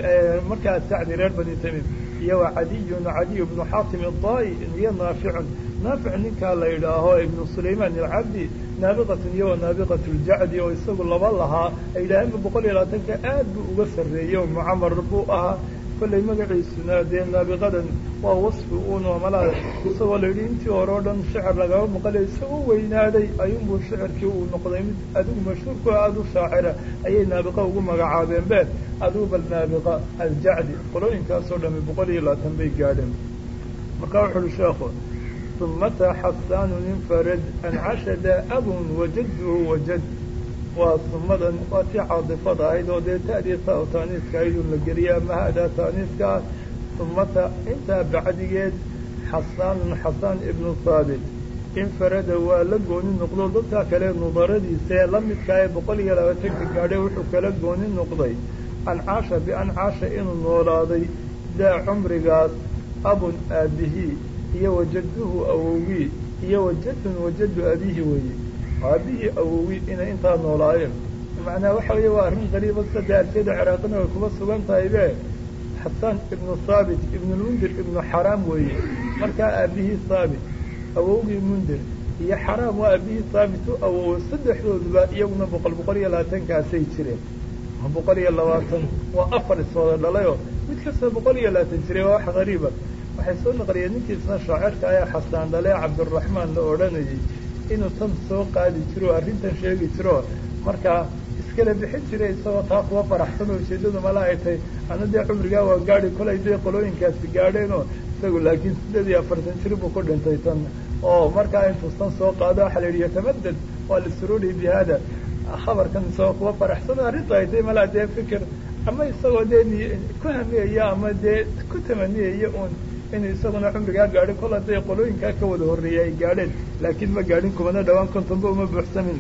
markaa sacdi reer bani tamim iyo wa cadiyun cadiy bnu xaatim adaa'i iyo naaficun naafic ninkaa la yidhaaho ibnu sulaymaan alcabdi naabiqatun iyo wa naabiqat ljacdi oo isagu laba lahaa ay yidhaaheenba boqol iyo labaatanka aad buu uga sarreeyey oo mucamar buu ahaa kollay magaciisuna dee naabiqadan waa wasfi uunoo malaa isagoo la yidhi intii hore o dhan shicir lagama maqalay isagoo weynaaday ayuunbuu shicirkii uu noqday mid adigu mashhuurku aada u shaacira ayay naabiqa ugu magacaabeen be adigu bal naabiqa aljacdi qolooyinkaasoo dhami boqol iyo labaatan bay gaadheen markaa wuxu uhi sheekhu umata xasaanun infarad ancashada abun wajadduhu wajad waa sumadan waa tii caadifada ahayd oo dee ta'dii ta taaniiska ahayd un la geliya ama haadaa taaniiska ah umata intaa bacdigeed xasaanun xasaan ibnu haabit infarada waa la gooni noqdo dadkaa kale nudaradiisa ee la midkaa ee boqol iyo labaatanka gaadhay wuxuu kala gooni noqday ancaasha biancaasha inuu noolaaday daa cumrigaas abun aabihii iyo wajadduhu awowgii iyo wajadun wajaddu abiihi weeye aabihii awowii inay intaa noolaayeen macnaa waxa weeye waa arrin qariiba sade arsiyada ciraaqina way kuma sugan tahay be xasaan ibnu haabit ibnulmundir ibnu xaraam weeye markaa aabihii haabit awowgii mundir iyo xaraam waa aabihii haabit u awoway saddexdooduba iyaguna boqol boqol iyo labaatankaasay jireen boqol iyo labaatan waa afar iswada dhalayoo mid kasta boqol iyo labaatan jiray waa wax qariiba waxay soo naqliyeen ninkiisna shaacirka ayaa xasaan dhale cabdiraxmaan la odhanayay inuu tan soo qaadi jiro o arrintan sheegi jiro markaa iskala bixin jiray isagoo taa kuwa faraxsan oo ujeeddadu mala ay tahay ana dee cumrigaa waa gaadi kolay dee qolooyinkaasi gaadheenoo isagu laakiin siddeed iyo afartan jir buu ku dhintay tan oo markaa intuu tan soo qaado waxaa la yidhi yatamadad waa lisururi bi hada khabarkan isagoo kuwa faraxsan oo arrintu ay tahay malaa dee fikir ama isagoo dee ku hamiyaya ama dee ku tamaniyaya uun inuu isaguna cumrigaa gaadhin kol hadday qolooyinkaa ka wada horreeyay ay gaadheen laakiin ma gaadhin kumana dhawaan kontonba uma buuxsamin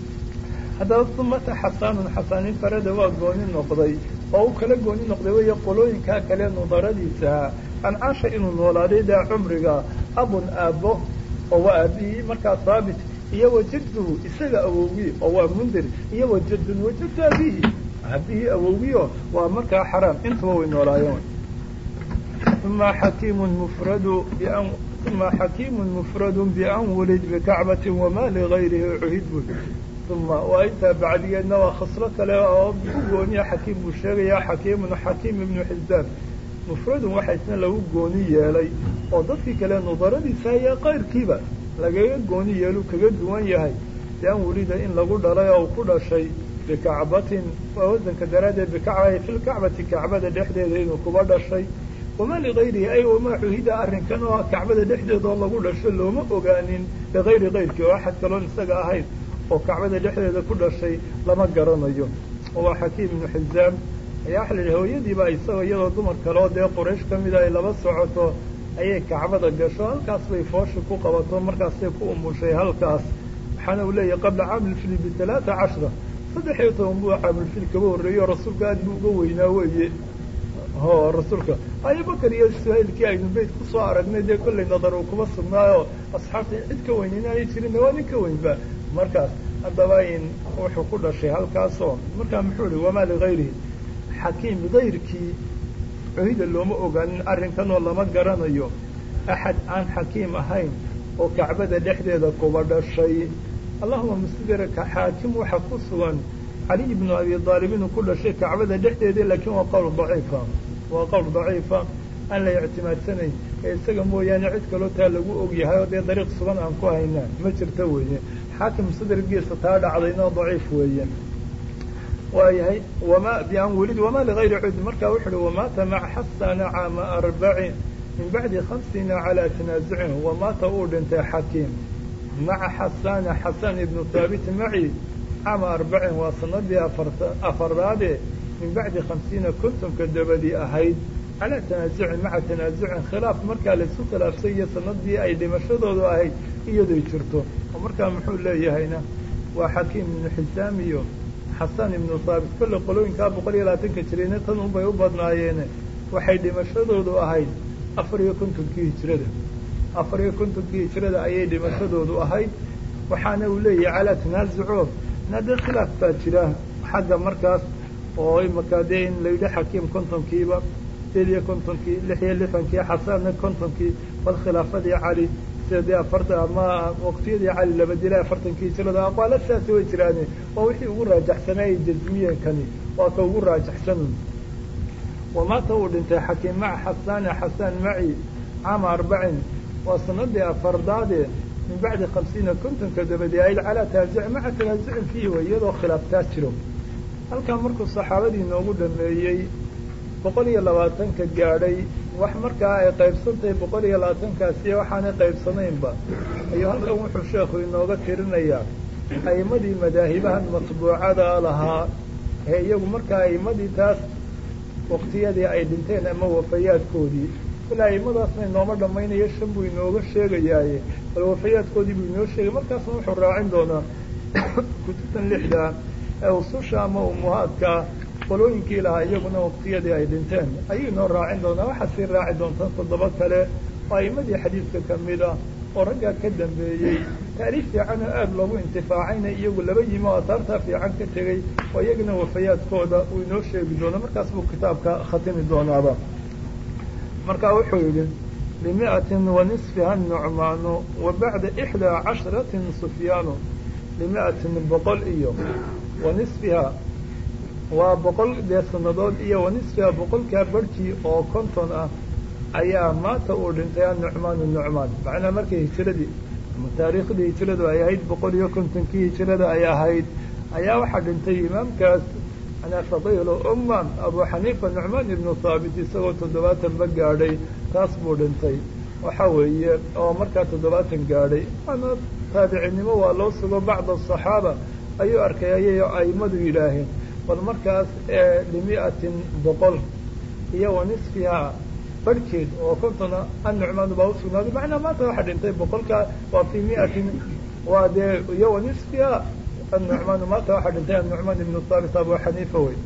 haddaba sumata xasaanun xasaanin farada waa gooni noqday oo u kala gooni noqday weeye qolooyinkaa kale nudaradiisaha ancaasha inuu noolaaday daa cumriga abun aabbo oo waa aabihii markaa haabit iyo wajadduhu isaga awowgii oo waa mundir iyo wajadun wajaddu abihi aabihii awowgiio waa markaa xaraam intuba way noolaayeen uma xakiimun mufradu bian uma xakiimun mufradu bian wulid bikacbati wama ligayrihi cuhid bud uma waa intaa bacdigeedna waa khaslo kale oo u gooniya xakiim buu sheegayaa xakiimun xakiim ibnu xisbaan mufradun waxa isna lagu gooni yeelay oo dadkii kale nudaradiisa ayaa qayrkiiba lagaga gooni yeelu kaga duwan yahay bian wulida in lagu dhalay oo ku dhashay bikacbatin waa wasanka daraaddeed bikacba fi lkacbati kacbada dhexdeeda inuu kuba dhashay wamaa ligayrihi ay wamaa cuhida arrinkan oo kacbada dhexdeeda oo lagu dhasho looma ogaanin ligayri kayrkii oo axad kaloon isaga ahayn oo kacbada dhexdeeda ku dhashay lama garanayo waa xakiim ibnu xizaam ayaa waxa la yidhi hooyadiiba isagoo iyadoo dumar kaleo dee quraysh ka mida ay laba socoto ayay kacbada gasho halkaas bay foosha ku qabato markaasay ku umushay halkaas waxaana uu leeyahay qabla caamilfili bitalaata cashra saddex iyo toban buu caamilfil kaba horreeyey oo rasuulka aad buu uga weynaa weeye ho rasuulka abubakar iyo suhaylkii aynu beyt kusoo aragnay dee kollay nadar uu kuma sugnaayo asxaabta cid ka weyn inaanay jirinna waa nin ka weynba markaas haddaba in wuxuu ku dhashay halkaasoo markaa muxuu ihi wamaa ligayrihi xakiim gayrkii cuhida looma ogaanin arrinkanoo lama garanayo axad aan xakiim ahayn oo kacbada dhexdeeda kuba dhashay allahuma musdirka xaakim waxa ku sugan caliy ibnu abi aalib inuu ku dhashay kacbada dhexdeeda laakiin waa qowl daciifa waa qowl daciifa aan la ictimaadsanayn ee isaga mooyaane cid kaloo taa lagu og yahay oo dee dariiq sugan aan ku haynaa ma jirto weeye xaakim sadrigiisa taa dhacdayna daciif weeye waayahay wama bian welid wamaa ligayri cud markaa wuxu uhi wamaata maca xasana caama arbacin min bacdi hamsina calaa tanaasucin wamaata uu dhintay xakiim maca xasana xasan ibnu haabit maci caama arbacin waa sanadii afaraade min bacdi khamsiina kontonka dabadii ahayd calaa tanaasucin maca tanaasucin khilaaf markaa laisu khilaafsay iyo sanadii ay dhimashadoodu ahayd iyaday jirto oo markaa muxuu leeyahayna waa xakiim ibnu xisaam iyo xasan ibnu haabit kolle qolooyinkaa boqol iyo labaatanka jirayna tan unbay u badnaayeene waxay dhimashadoodu ahayd afar iyo kontonkii hijrada afar iyo kontonkii hijrada ayay dhimashadoodu ahayd waxaana uu leeyahay calaa tanaasuco nade khilaaf baa jira xagga markaas oo imaka dee in la yidhi xakiim kontonkiiba sideed iyo kontonkii lix iyo lixankii xasanna kontonkii bal khilaafadii cali sida dee afartan ama waqtiyadii cali laba dilay afartankii hijrada aqwaala sidaasi way jiraane waa wixii ugu raajaxsanaaye jasmiyenkani waa ka ugu raajaxsan wamaata uu dhintay xakiim maca xasaane xasaan maci caama arbacin waa sanadii afardaade min bacdi khamsiina kontonka dabadii ayd calaa taasic maca tanaasucin fiihi way iyadoo khilaaftaa jiro halkaa markuu saxaabadii noogu dhameeyey boqol iyo labaatanka gaadhay wax markaa ay qaybsantahay boqol iyo labaatankaasiyo waxaanay qaybsanaynba ayuu halkan wuxuu sheekhu inooga tirinayaa a'imadii madaahibahan matbuucada lahaa ee iyagu markaa a'imadii taas waktiyadii ay dhinteen ama wafayaadkoodii ilaa aimadaasna inooma dhammaynayo shan buu inooga sheegayaaye bal wafayaadkoodii buu inoo sheegay markaasna wuxuu raacin doonaa kutubtan lixda ee ususha ama umuhaadka qolooyinkii lahaa iyaguna waktiyadii ay dhinteen ayuu inoo raacin doonaa waxaa sii raaci doontaa toddoba kale oo a'imadii xadiidka ka mid ah oo raggaa ka dambeeyey taariif fiican oo aada loogu intifaacayna iyagu laba yimi oo asaartaa fiican ka tegey oo iyagana wafayaadkooda uu inoo sheegi doono markaas buu kitaabka khatimi doonaaba markaa wuxuu yidhi limiatin wa nisfiha nucmaanu wa bacda ixdaa casharatin sufyaanu limiatin boqol iyo wa nisfiha waa boqol dee sanadood iyo wa nisfiha boqolkaa barhkii oo konton ah ayaa maanta uu dhintay anucmaanu nucmaan macnaa markay hijiradii ama taariikhdii hijiradu ay ahayd boqol iyo kontonkii hijirada ay ahayd ayaa waxaa dhintay imaamkaas manaa fadiilu umman abu xaniifa nucmaan ibnu haabit isagoo toddobaatanba gaadhay taas buu dhintay waxa weeye oo markaa toddobaatan gaadhay waana taabicinnimo waa loo sugo bacda asaxaaba ayuu arkay ayay aimadu yidhaaheen bal markaas limiatin boqol iyo wa nisfiha barhkeed oo kontona annucmaanu baa usugnaaday macnaa maanta waxaa dhintay boqolkaa waa fii miatin waa dee iyo wa nisfiha annucmaanu maanta waxaa dhintay annucmaan ibnu haabit abu xaniifa wey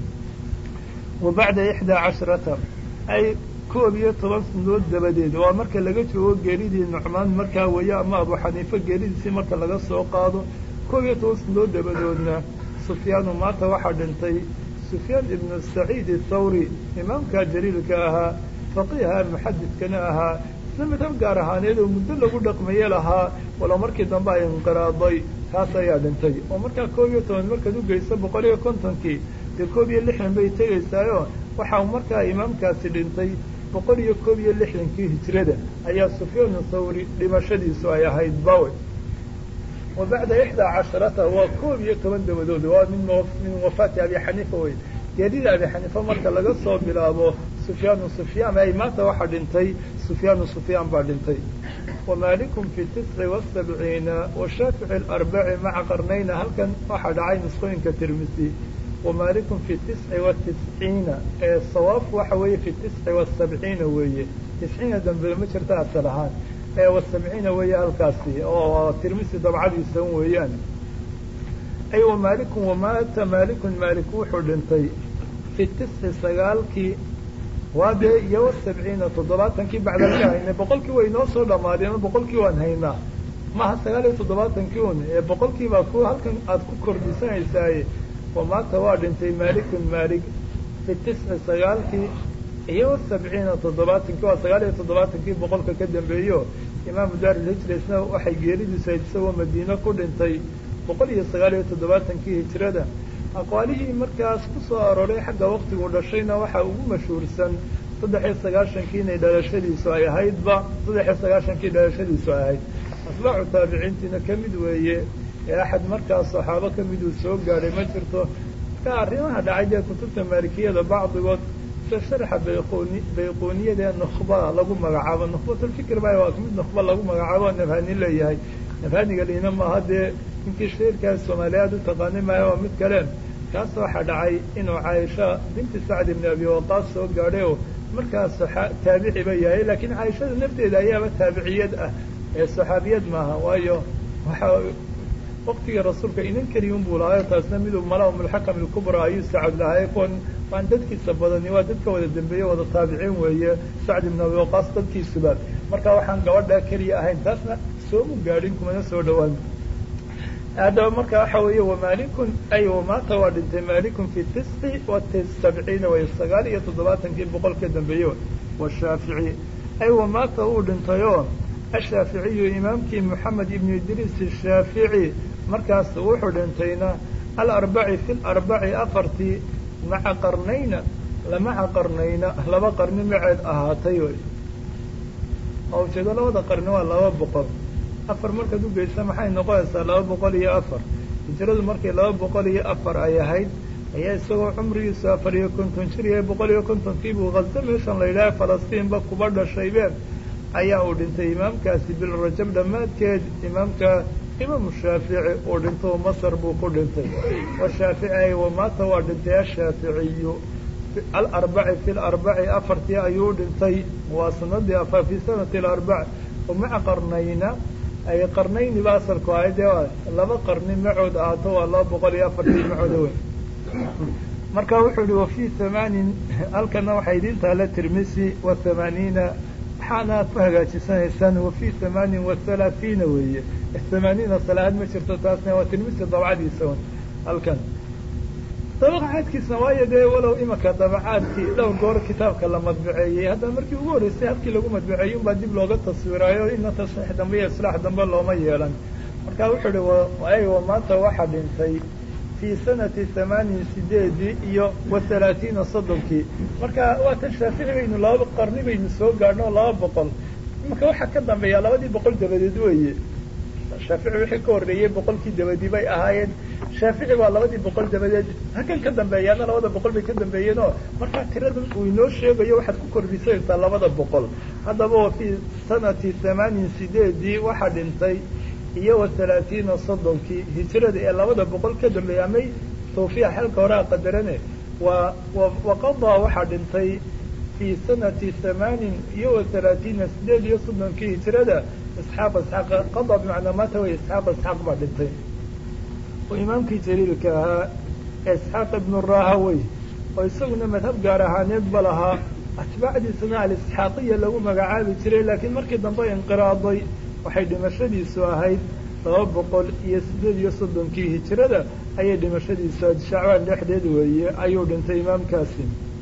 wa bacda ixdaa casharata ay koob iyo toban sanadood dabadeed waa marka laga joogo geeridii nucmaan markaa weeye ama abu xaniifa geeridiisii marka laga soo qaado koob iyo toban sanadood dabadoodna sufyaanu maanta waxaa dhintay sufyaan ibnu saciid athawri imaamka jaliilka ahaa faqiiha muxadidkana ahaa isla madhab gaar ahaaneed oo muddo lagu dhaqmaye lahaa walow markii dambe ay inqiraaday taas ayaa dhintay oo markaa koob iyo toban markaad ugeyso boqol iyo kontonkii dee koob iyo lixdan bay tegaysaayo waxaa markaa imaamkaasi dhintay boqol iyo koob iyo lixdankii hijrada ayaa sufyaanu thawri dhimashadiisu ay ahayd bawe wa bacda ixdaa casharata waa koob iyo toban dabadood waa min min wafaati abi xaniifa wey geerida abi xaniifa marka laga soo bilaabo sufyaanu sufyaan ay maanta waxaa dhintay sufyaanu sufyaan baa dhintay wamaalikum fi tisci wasabciina washaafici alarbaci maca qarnayna halkan waxaa dhacay nusqooyinka tirmisi wamaalikum fi tisci watisciina ee sawaabku waxa weeye fi tisci wasabciina weeye tisciina dambe ma jirta asal ahaan ee wasabciina weeye halkaasi oo tirmisi dabcadiisa weeyaan ay wamaalikum wamaata maalikun maalik wuxuu dhintay fi tisci sagaalkii waa dee iyo wasabciina toddobaatankii bacdaan ka haynay boqolkii way inoo soo dhamaadeen oo boqolkii waan haynaa maha sagaal iyo toddobaatankii un ee boqolkii baa ku halkan aada ku kordhisanaysaaye wamaata waa dhintay maalikun maalik fi tisci sagaalkii iyo wasabciina toddobaatankii waa sagaal iyo toddobaatankii boqolka ka dambeeyo imaamu daarilhijra isna waxay geeridiisa isagoo madiine ku dhintay boqol iyo sagaal iyo toddobaatankii hijrada aqwaalihii markaas ku soo arooray xagga waktigu dhashayna waxaa ugu mashhuursan saddex iyo sagaashankii inay dhalashadiisu ay ahaydba saddex iyo sagaashankii dhalashadiisu ay ahayd asbaacu taabiciintiina ka mid weeye ee axad markaas saxaabo ka miduu soo gaadhay ma jirto marka arrimaha dhacay dee kutubta maalikiyada bacdigood sida sharxa bayquni bayquniyada ee nukhba lagu magacaabo nukhbatulfikr ba waa mid nukhba lagu magacaabo nabhani leeyahay nabhaniga liina maaha dee ninkii shairkaas soomaaliyaad u taqaani maayo waa mid kale kaas waxaa dhacay inuu caaisha binti sacd ibni abi waqaas soo gaadhay oo markaas taabiciba yahay laakiin caaishada nafteeda ayaaba taabiciyad ah ee saxaabiyad maaha waayo waxa waktigii rasuulka inan keliyun buu lahaayo taasna miduu mala mulxakam ilkubra ayuu sacad lahaay kuwan waan dadkiisa badani waa dadka wada dambeeye wada taabiciin weeye sacd ibn abi waqaas dadkiisuba marka waxaan gabadha keliya ahayn taasna soomu gaadhin kumana soo dhawaan haddaba marka waxa weeye wamalikun ay wamaata waa dhintay malikun fi tisci wa sabciina way sagaal iyo toddobaatankii boqol ka dambeeye washaafici ay wamaata uu dhintayoo ashaaficiyu imaamkii moxamed ibnu idriis ashaafici markaas wuxuu dhintayna alarbaci fi larbaci afartii maca qarnayna lamaca qarnayna laba qarni maceed ahaatay wy oo ujeedo labada qarni waa laba boqol afar markaad u geysa maxay noqonaysaa laba boqol iyo afar hijradu markii laba boqol iyo afar ay ahayd ayaa isagoo cumrigiisu afar iyo konton jir yahay boqol iyo kontonkiibuu khazo meeshan la yidhaha falastiinba kuba dhashaybeen ayaa uu dhintay imaamkaasi bilrajab dhammaadkeed imaamka imaamu shaafici uu dhinto masar buu ku dhintay washaafici ay wamaata waa dhintay ashaaficiyu alarbaci fi larbaci afartii ayuu dhintay waa sanadii afar fi sanati alarbac maca qarnayna ay qarnayni ba asalku ahay dee laba qarni macood ahaato waa laba boqol iyo afartii macooda weyn marka wuxuu yihi wafi hamaanin halkana waxay idin taala tirmisi wa hamaaniina waxaana ku hagaajisanaysaan wafi hamaanin wa halaathiina weeye hamaaniina salaad ma jirto taasna waa tirmisi dabcadiisa un halkan dabaqaadkiisna waayo dee walow imaka dabacaadkii dhowr goor kitaabka la madbaceeyey haddana markii ugu horreysay habkii lagu madbaceeyey unbaa dib looga taswiraayo ina tasxiix dambe iyo islaax dambe looma yeelan marka wuxuu ihi aywa maanta waxaa dhintay fii sanati hamaanin sideedii iyo wa halaatiina soddonkii marka waa tan shaafici baynu laba qarni baynu soo gaadhno o laba boqol imaka waxaa ka dambeeya labadii boqol dabadeed weeye shaafici wixii ka horreeyey boqolkii dabadii bay ahaayeen shaafici waa labadii boqol dabadeed halkan ka dambeeyaana labada boqol bay ka dambeeyeen oo markaa tiradan uu inoo sheegayo waxaad ku kordhisanaysaa labada boqol haddaba wa fii sanati hamaanin sideedii waxaa dhintay iyo wa halaatiina soddonkii hijrada ee labada boqol ka dambeeyay amay tawfiiq xalka horea qadarane waa waqadaa waxaa dhintay fii sanati hamaanin iyo wa halaatiina sideed iyo soddonkii hijrada isxaaq isxaaq qada bimacnaa maata way isxaaq isxaaq baa dhintay oo imaamkii jaliilka ahaa ee isxaaq ibnu rahawey oo isaguna madhab gaar ahaaneed ba lahaa atbaacdiisana alisxaaqiya lagu magacaabi jiray laakiin markii dambe inqiraaday waxay dhimashadiisu ahayd laba boqol iyo sideed iyo soddonkii hijrada ayay dhimashadiisu ahayd shacbaan dhexdeed weeye ayuu dhintay imaamkaasi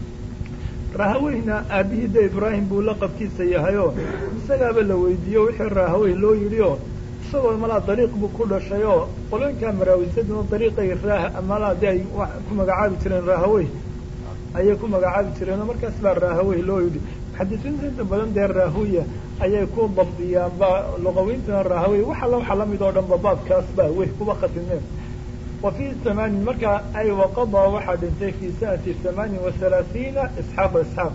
rahaweyna aabihii de ibraahim buu laqabkiisa yahayoo isagaaba la weydiiyo wixii rahawey loo yidhi oo isagoo malaa dariiq buu ku dhashay oo qolooyinkaa maraawisaduna dariiqay raah malaa de ay ku magacaabi jireen rahawey ayay ku magacaabi jireen oo markaas baa rahawey loo yidhi muxadisiinta inta badan dee rahuya ayay ku dabdiyaan ba luqawiintana rahawey wax alla waxa lamid oo dhan ba baabkaas ba wey kuba khatimeen wa fii hamaanin markaa ay waqadaa waxaa dhintay fii sanati hamaanin wa halaathiina isxaaq isxaaq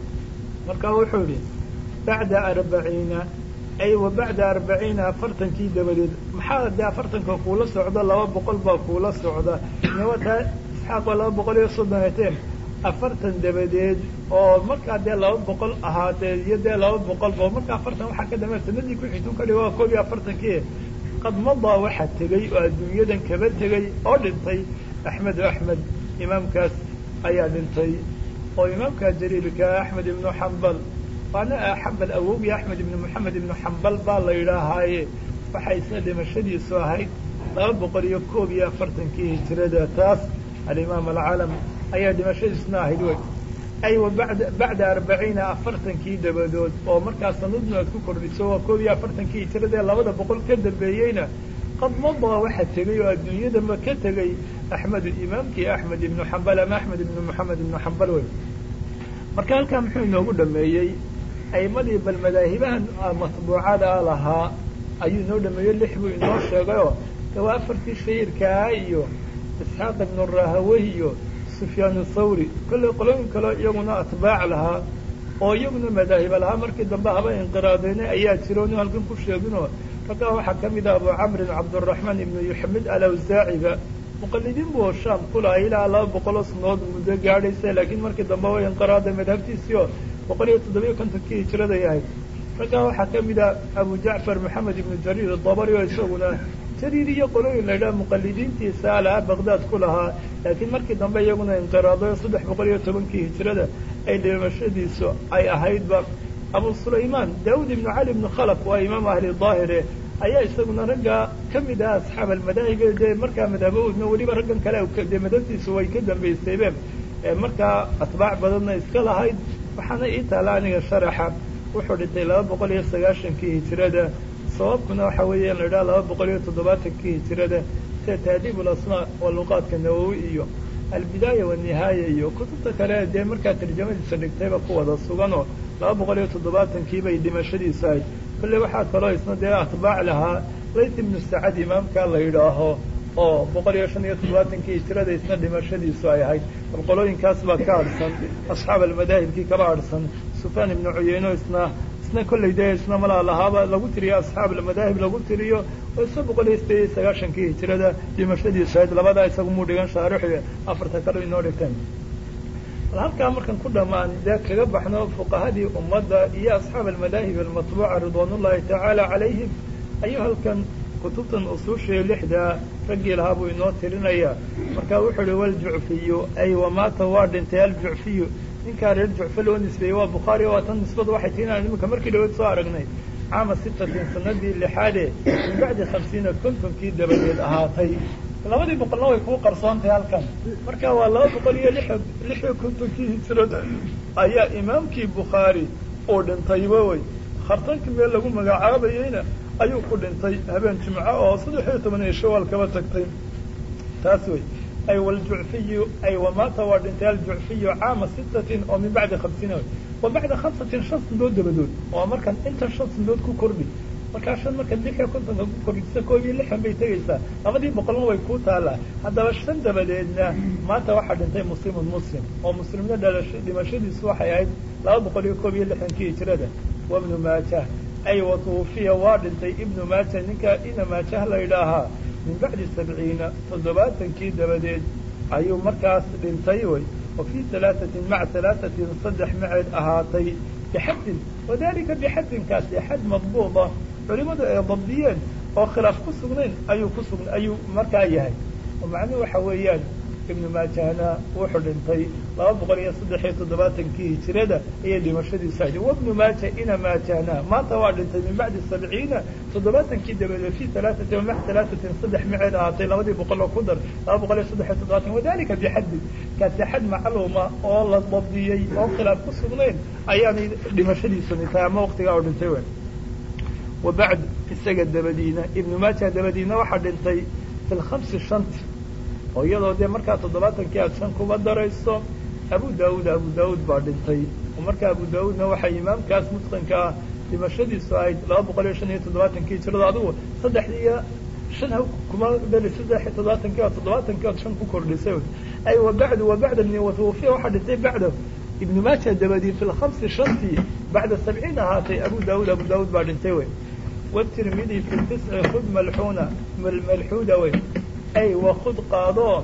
marka wuxuu yihi bacda arbaciina ay wa bacda arbaciina afartankii dabadeed maxaa dee afartanka kuula socda laba boqol baa kuula socda taa isxaaq waa laba boqol iyo soddon eteen afartan dabadeed oo markaa dee laba boqol ahaatee iyo dee laba boqol ba marka afartan waxaa ka dambe sanadii ku xigtun ka dhig waa koob iyo afartankii qad madaa waxaa tegey oo adduunyadan kaba tegey oo dhintay axmed axmed imaamkaas ayaa dhintay oo imaamkaa jaliilka axmed ibnu xambal waana xambal awowgii axmed ibnu moxamed ibnu xambal baa la yidhaahaaye waxay isna dhimashadiisu ahayd laba boqol iyo koob iyo afartankii hijrada taas alimaam alcalam ayaa dhimashadiisna ahayd wey ay wa bada bacda arbaciina afartankii dabadood oo markaa sanadnu aad ku kordhiso waa koob iyo afartankii hijrada ee labada boqol ka dambeeyeyna qad madaa waxaa tegey oo adduunyadanba ka tegey axmedu imaamkii axmed ibnu xambal ama axmed ibnu moxamed ibnu xambal wey marka halkaa muxuu inoogu dhameeyey aimadii bal madaahibahan matbuucada lahaa ayuu inoo dhameeyey lix buu inoo sheegayoo de waa afartii shahiirkaa iyo isxaaq ibnu rahawey iyo sufyaan thawri kollay qolooyin kaleo iyaguna atbaac lahaa oo iyaguna madaahiba lahaa markii dambe haba inqiraadeyne ayaa jiro inu halkan ku sheeginoo raggaa waxaa ka mid ah abu camrin cabduraxmaan ibnu yuxamid alawsaaciba muqalidiin buu shaam ku lahay ilaa laba boqoloo sanadood muddo gaadhaysa laakiin markii dambe way inqiraaday madhabtiisii oo boqol iyo toddobiyo kontonkii hijraday ahayd raggaa waxaa ka mid ah abu jacfar maxamed ibnu jariir dabari oo isaguna jariir iyo qolooyin la yidhaha muqalidiintiisa alaha baqdaad ku lahaa laakiin markii dambe iyaguna inqiraaday oo saddex boqol iyo tobankii hijrada ay dhimashadiisu ay ahaydba abu sulaymaan daawud ibnu cali ibnu khalaf waa imaam ahli daahire ayaa isaguna ragga ka mid ah asxaab almadaahib dee markaa madhabahoodna weliba raggan kale dee madhabtiisu way ka dambaysaybe markaa atbaac badanna iska lahayd waxaana ii taala aniga sharaxa wuxuu dhintay laba boqol iyo sagaashankii hijirada sababkuna waxa weeye in la idhaha laba boqol iyo toddobaatankii hijirada sida taadiib ulasmaa waa luqaadka nawowi iyo albidaaya wanihaaya iyo kutubta kale dee markaa tarjamadiisa dhigtayba ku wada suganoo laba boqol iyo toddobaatankii bay dhimashadiisu ahayd kolley waxaa kaloo isna dee atbaac lahaa layt ibnu sacad imaamka la yidhaaho oo boqol iyo shan iyo toddobaatankii hijirada isna dhimashadiisu ay ahayd bal qolooyinkaas baa ka adhsan asxaab almadaahibkii kaba adhsan sufyaan ibnu cuyeyno isna isna kolley dee isna malaa lahaaba lagu tiriyo asxaab almadaahib lagu tiriyo oo isna boqol iyo sideed iyo sagaashankii hijirada dhimashadiisu ahayd labadaa isagu muu dhigan shaarixi afarta kale inoo dhigteen bal halkaa markan ku dhammaan dee kaga baxno fuqahadii ummadda iyo asxaab almadaahib almatbuuca ridwaanullahi tacaala calayhim ayuu halkan kutubtan usuushiyo lixdaa raggii lahaa buu inoo tirinaya marka wuxuu uhi waljucfiyu ay wamaata waa dhintay aljucfiyu ninkaa reer jucfe loo nisbeeyey waa bukhaari waa tan nisbadu waxay tiinaan iminka markii dhaweed soo aragnay caama sittatin sanadii lixaade min bacdi khamsiina kontonkii dabadeed ahaatay labadii boqolna way kuu qarsoontahay halkan marka waa laba boqol iyo lix lix iyo kontonkii hijrada ayaa imaamkii bukhaari uu dhintayba wey khartankii meel lagu magacaabayeyna ayuu ku dhintay habeen jimco oo saddex iyo toban iyo shawaal kaba tagtay taas wey ay waljucfiyu ay wamaata waa dhintay aljucfiyu caama sittatin oo min bacdi khamsiina wey wa bacda khamsatin shan sandood dabadood oo markan intan shan sandood ku kordhi markaa shan markaad lix iyo kontonka ku kordhisa koob iyo lixan bay tegaysaa labadii boqolna way kuu taalaa haddaba shan dabadeedna maanta waxaa dhintay muslimun muslim oo muslimna dhalasha dhimashadiisu waxay ahayd laba boqol iyo koob iyo lixdankii hijrada wa ibnu maajah ay watuufiya waa dhintay ibnu maaja ninka ina maajah la yidhaahaa min bacdi sabciina toddobaatankii dabadeed ayuu markaas dhintay wey wa fii alaaatin maca alaaatin saddex maceed ahaatay bixaddin wadalika bixaddinkaasi xad madbuuda culimadu ay dabdiyeen oo khilaaf ku sugnayn ayuu ku sugn ayuu markaa yahay oo macnuhu waxa weeyaan ibnu maajahna wuxuu dhintay laba boqol iyo saddex iyo toddobaatankii hijirada ayay dhimashadiisu ahayd wabnu maaja ina maajahna maanta waa dhintay min bacdi sabciina toddobaatankii dabadeed fi alaaatin maca alaatatin saddex maceed ahaatay labadii boqol oo ku dar laba boqol iyo saddex iyo toddobaatan wadalika bixaddin kaasi xad macluuma oo la dabdiyey oo khilaaf ku sugnayn ayaanay dhimashadiisuni tahay ama waqtigaa oo dhintay w wa bacd isaga dabadiina ibnu maaja dabadiina waxaa dhintay fi lhamsi shanti oo iyadoo dee markaa toddobaatankii aad shan kuba darayso abu daawuud abu daawuud baa dhintay oo marka abu daawuudna waxay imaamkaas mutqinka ah dhimashadiisu ahayd laba boqol iyo shan iyo toddobaatankii hijrada adigu saddexdii iyo shan ha kuma dali saddex iyo toddobaatankii oo toddobaatankii ood shan ku kordhisay ay wa bacdu wa bacda ibni watawufiya waxaa dhintay bacda ibnu maaja dabadii fi lhamsi shantii bacda sabciin ahaatay abu daawuud abu daawuud baa dhintay wey wtirmidi fi tisci khud malxuuna malxuuda wey ay wakud qaado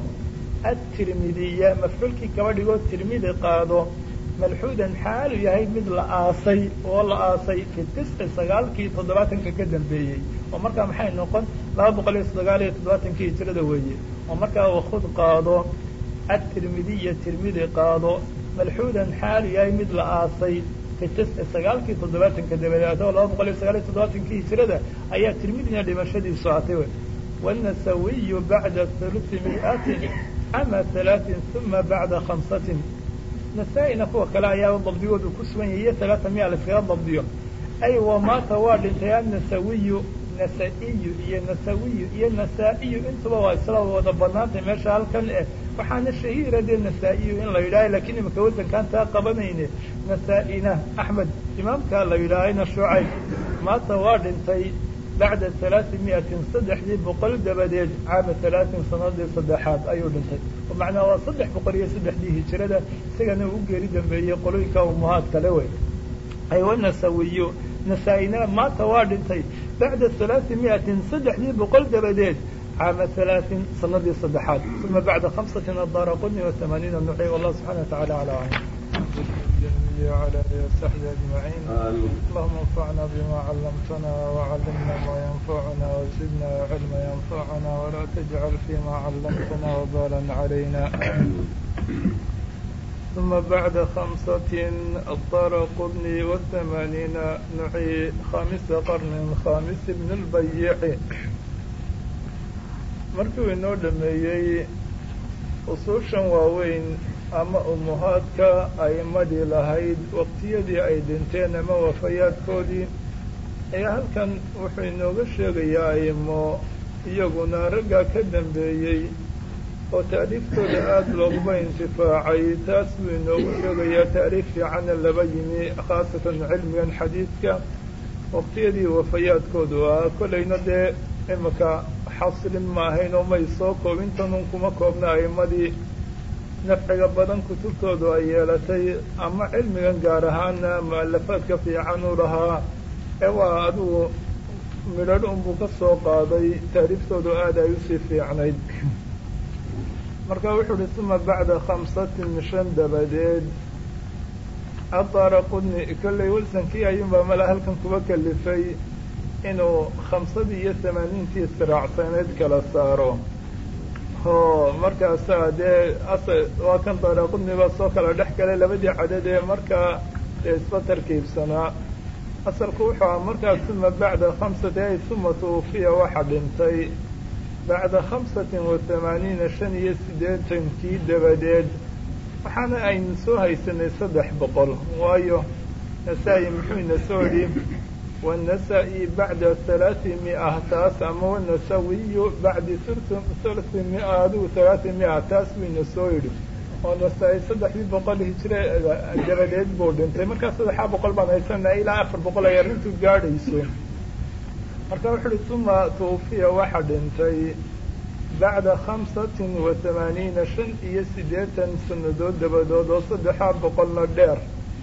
atirmidiya mafcuulkii kaba dhigoo tirmidi qaado malxuudan xaalu yahay mid la aasay oo la aasay fi tisci sagaalkii toddobaatanka ka dambeeyey oo markaa maxay noqon laba boqol iyo sagaal iyo toddobaatankii hijrada weeye oo markaa wakud qaado atirmidiya tirmidi qaado malxuudan xaalu yahay mid la aasay sagaalkii toddobaatanka dabadeed oo laba boqol iyo sagaal iyo toddobaatankii hijrada ayaa tirmidina dhimashadiisu aatay wy wanasawiyu bacda hulusi miatin ama halaatin uma bacda khamsatin nasaa-ina kuwa kale ayaaba dabdigoodu ku sugan yahay iyo halaata miya la iskaga dabdiyo ay wamaata waa dhintay annasawiyu nasa-iyu iyo nasawiyu iyo nasaa-iyu intuba waa isla wada banaantay meesha halkan eh waxaana shahiira dee nasaa-iyu in la yidhaaha lakiin imika wasankaan taa qabanayne nasaa-ina axmed imaamkaa la yidhaahayna shucayb maanta waa dhintay bacda halaati miatin saddexdii boqol dabadeed caama halaatin sanadii saddexaad ayuu dhintay oo macnaa waa saddex boqol iyo saddexdii hijirada isagana uu geeri dambeeyey qolooyinka umuhaad kale wey aywa nasawiyo nasaa-ina maanta waa dhintay bacda halaati miatin saddexdii boqol dabadeed caama halaatin sanadii saddexaad uma bacda khamsatin adara qudni wa tamaaniina nuci wallahu subxana wa tacala ala aclam وعلى آله وصحبه أجمعين اللهم انفعنا بما علمتنا وعلمنا ما ينفعنا وزدنا علما ينفعنا ولا تجعل فيما علمتنا وبالا علينا ثم بعد خمسة الدار قطني والثمانين نعي خامس قرن خامس بن البيع markuu inoo dhameeyey usuushan waaweyn ama umuhaadka a'imadii lahayd waqtiyadii ay dhinteen ama wafayaadkoodii ayaa halkan wuxuu inooga sheegayaa a'imo iyaguna raggaa ka dambeeyey oo taariiftooda aada looguma intifaacay taas buu inoogu sheegayaa taariif fiicana laba yimi khaasatan cilmigan xadiidka waqtiyadii wafayaadkoodu ahaa kollayna dee imika xasilin ma ahayn oo may soo koobintanun kuma koobna a'imadii nafciga badan kutubtoodu ay yeelatay ama cilmigan gaar ahaana mu'alafaadka fiican u lahaa ee waa adigu midhadh unbuu ka soo qaaday taariiftoodu aada ay usii fiicnayd marka wuxuu uhi suma bacda khamsatin shan dabadeed adaara qudni kollay wilsonkii ayuunbaa mala halkan kuba kalifay inuu khamsadii iyo tamaaniintii israacsanayd kala saaro oo markaasaa dee asa waa kan daara qudniba soo kala dhex galay labadii cadad ee markaa dee isba tarkiibsanaa asalku wuxuu aha markaa suma bacda khamsati ay suma tuufiya waxa dhintay bacda khamsatin wa tamaaniina shan iyo siddeetankii dabadeed waxaana aynu soo haysanay saddex boqol waayo nasaa-i muxuu ina soo idhi wannasa-i bacda halaati mia taas ama wanasawiyu bacdi thuluthi mia adigu halaati mia taas buu ina soo yidhi oo nasaa-i saddexdii boqol hijire dabadeed buu dhintay markaa saddexaa boqol baan haysanaa ilaa afar boqol ay arrintu gaadhayso marka wuxu uhi suma tuufiya waxa dhintay bacda khamsatin wa tamaaniina shan iyo siddeetan sannadood dabadood oo saddexaa boqolna dheer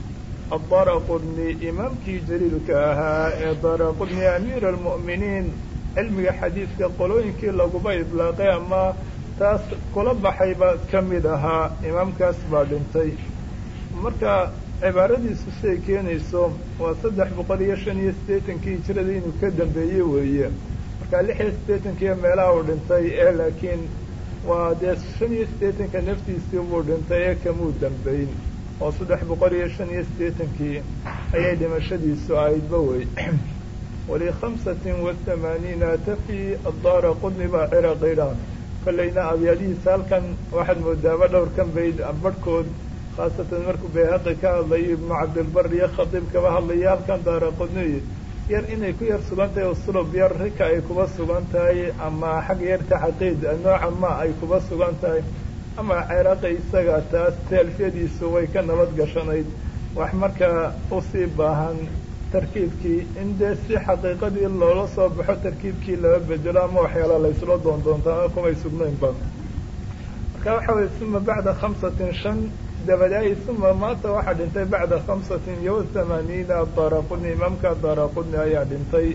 adara qudni imaamkii jaliilka ahaa ee dara qudni amiir almu'miniin cilmiga xadiidka qolooyinkii laguba idlaaqay ama taas kula baxayba ka mid ahaa imaamkaas baa dhintay marka cibaaradiisu siday keenayso waa saddex boqol iyo shan iyo siddeetankii hijirada inuu ka dambeeye weeye marka lix iyo siddeetankiiyo meelaha uu dhintay ee laakiin waa dee shan iyo siddeetanka naftiisii buu dhintay ee kamuu dambeyn oo saddex boqol iyo shan iyo siddeetankii ayay dhimashadiisu ahaydba wey walikhamsatin watamaaniina tafi addaara qudni baa ciraqidha kollayna abyaadihiisa halkan waxaad moodaaba dhowrkan bayd barhkood khaasatan markuu bayhaqi ka hadlayo ibnu cabdilbar iyo khadiib kaba hadlaya halkan daara qudniy yar inay ku yar sugan tahay uslub yar rika ay kuba sugan tahay ama xag yar taxaqiid nooca ma ay kuba sugan tahay ama ciraaqi isaga taas taalfiyadiisu way ka nabad gashanayd wax markaa usii baahan tarkiibkii in dee si xaqiiqadii loola soo baxo tarkiibkii laba bedelo ama waxyaala laysla doondoontaa kumay sugnaynba marka waxa weye suma bacda khamsatin shan dabadaay suma maanta waxaa dhintay bacda khamsatin iyo thamaaniina daraqudni imaamka daraqudni ayaa dhintay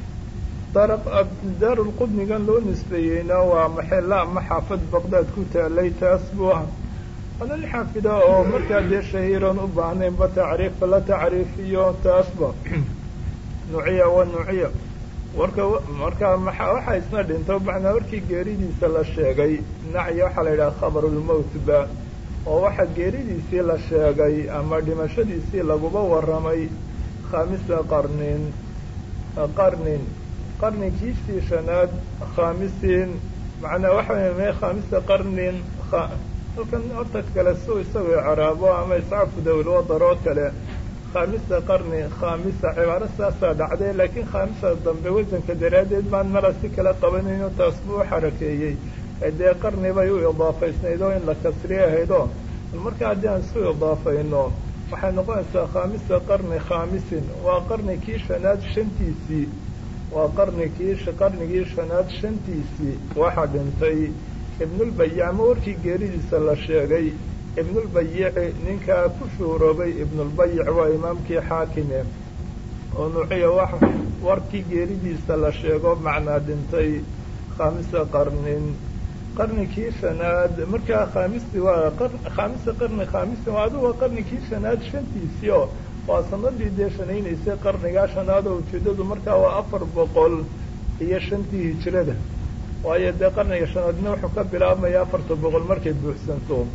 daarulqudnigan loo nisbeeyeyna waa maxella ama xaafad baqdaad ku taalay taas buu ah wanan xaafida oo markaa dee shahiiran u baahnaynba tacriifa la tacriifiyo taasba nuciya wa nuciya warka markaa maa waxaa isna dhinto macnaa warkii geeridiisa la sheegay nacya waxaa la yidhaha khabarulmowtba oo waxaa geeridiisii la sheegay ama dhimashadiisii laguba warramay khaamisa qarnin qarnin qarninkiisii shanaad khaamisiin macnaa waxa wey khaamisa qarnin halkan horta kale su isagoo caraabo ama iscaafu dawlwadar oo kale khaamisa qarni khaamisa cibaaro saasaa dhacday laakiin khaamisa dambe wasanka daraaddeed baan mala si kala qabanayno taas buu u xarakeeyey dee qarni bay u idaafaysnayd oo in la kasriye ahaydoo marka haddii aan isu idaafayno waxay noqonaysaa khaamisa qarni khaamisin waa qarnikii shanaad shantiisii waa qarnikii qarnigii shanaad shantiisii waxaa dhintay ibnulbayic ama warkii geeridiisa la sheegay ibnulbayici ninkaa ku shuuroobay ibnulbayic waa imaamkii xaakime oo nuuciya wa warkii geeridiisa la sheego macnaa dhintay khaamisa qarnin qarnikii shanaad markaa khaamisti waa khaamisa qarni khaamisin waa adigu waa qarnikii shanaad shantiisii oo waa sanadii dee shanaynaysay qarnigaa shanaad oo ujeedadu markaa waa afar boqol iyo shantii hijrada waayo dee qarniga shanaadna wuxuu ka bilaabmaya afarta boqol markay buuxsanto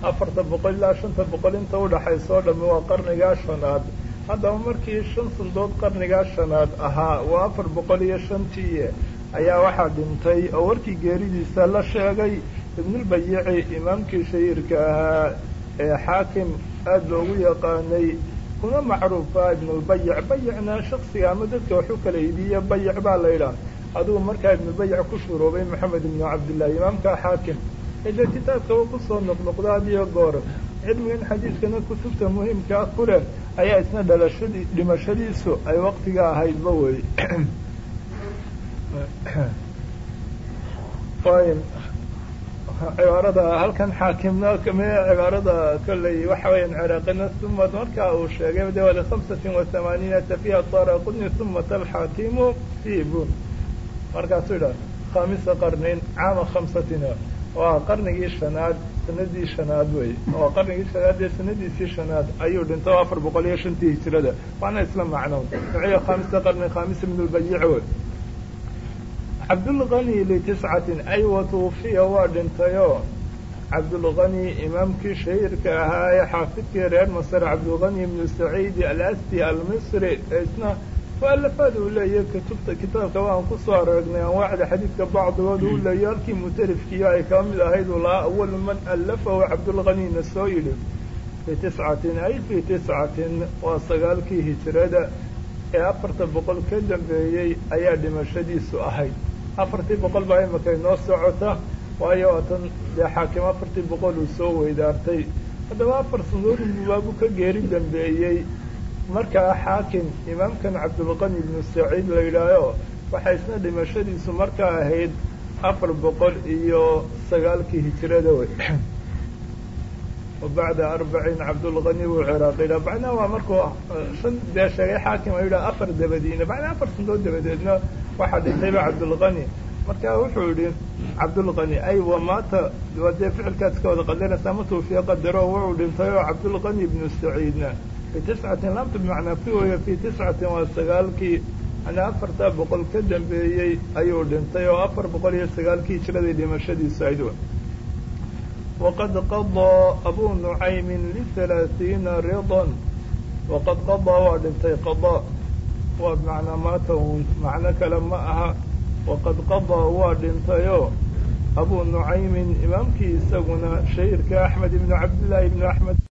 afarta boqol ilaa shanta boqol inta udhaxaysa oo dhamme waa qarnigaa shanaad haddaba markii shan sandood qarnigaa shanaad ahaa waa afar boqol iyo shantii ayaa waxaa dhintay oo warkii geeridiisa la sheegay ibnulbayici imaamkii shahiirka ahaa ee xaakim aada loogu yaqaanay kuna macruufa ibnulbayic bayicna shaksiga ama dadka waxu kala iibiye bayic baa la yidhaah adugu markaa ibnubayic ku shuruubay maxamed ibnu cabdillahi imaamka xaakim ide kitaabka uu kusoo noqnoqda hadiyo goor cilmigan xadiidkana kutubta muhiimkaa ku leh ayaa isna dhalashadii dhimashadiisu ay waktiga ahaydba wey cibaarada halkan xaakimna kame cibaarada kolley waxa weeyaan ciraaqina sumad markaa uu sheegay de wali khamsatin wa hamaaniinata fiha sara qudni sumata alxaakimu sibun markaasuu yidhaha khamisa qarnin caama khamsatina waa qarnigii shanaad sanadii shanaad wey oo qarnigii shanaad ee sanadiisii shanaad ayuu dhintay oo afar boqol iyo shantii hijirada waana isla macnown duciya khamisa qarni khamis ibn lbayic wey cabdulgani litiscatin ay watuufiya waa dhintayoo cabdulgani imaamkii shahiirka ahaa ee xaafidkii reer masr cabdulgani ibnu saciidi alasti almisri ee isna mualafaad uu leeyahy kutubta kitaabka waan kusoo aragnay anwaacda xadiidka bacdigood uu leeyahy halkii mutalifkiiyo ay ka mid ahayd uu lahaa awalu man alafahu cabdulganina soo yidhi fii tiscatin ay fii tiscatin waa sagaalkii hijirada ee afarta boqol ka dambeeyey ayaa dhimashadiisu ahayd afartii boqol baa imika inoo socota waayo tan dee xaakim afartii boqol uu soo weydaartay haddaba afar sanadood bubaabu ka geeri dambeeyey markaa xaakim imaamkan cabdulqani ibnu saciid la yidhaaho waxay isna dhimashadiisu markaa ahayd afar boqol iyo sagaalkii hijirada wey bacda arbacin cabdulqani buu ciraaq yidhaha macnaha waa markuu shan dee sheegay xaakim a yidhaha afar dabadiina macnaha afar sanadood dabadeedna waxaa dhintayba cabdulqani marka wuxuu yihi cabdulqani ay wamaata waa dee ficilkaad iska wada qadaraysaa ma tuufiya qadaro wuxuu dhintay oo cabdulqani ibnu saciidna fi tiscatin laamta bimacnaa fi waya fi tiscatin waa sagaalkii ana afartaa boqol ka dambeeyey ayuu dhintay oo afar boqol iyo sagaalkii hijradii dhimashadiisu ayd waqad qadaa abu nucaymin lihalaathiina ridan waqad qadaa waa dhintay qadaa waa bimacnaa maata un macno kale ma aha waqad qadaa waa dhintayoo abu nucaymin imaamkii isaguna shahiirka axmed ibnu cabdillaahi ibnu axmed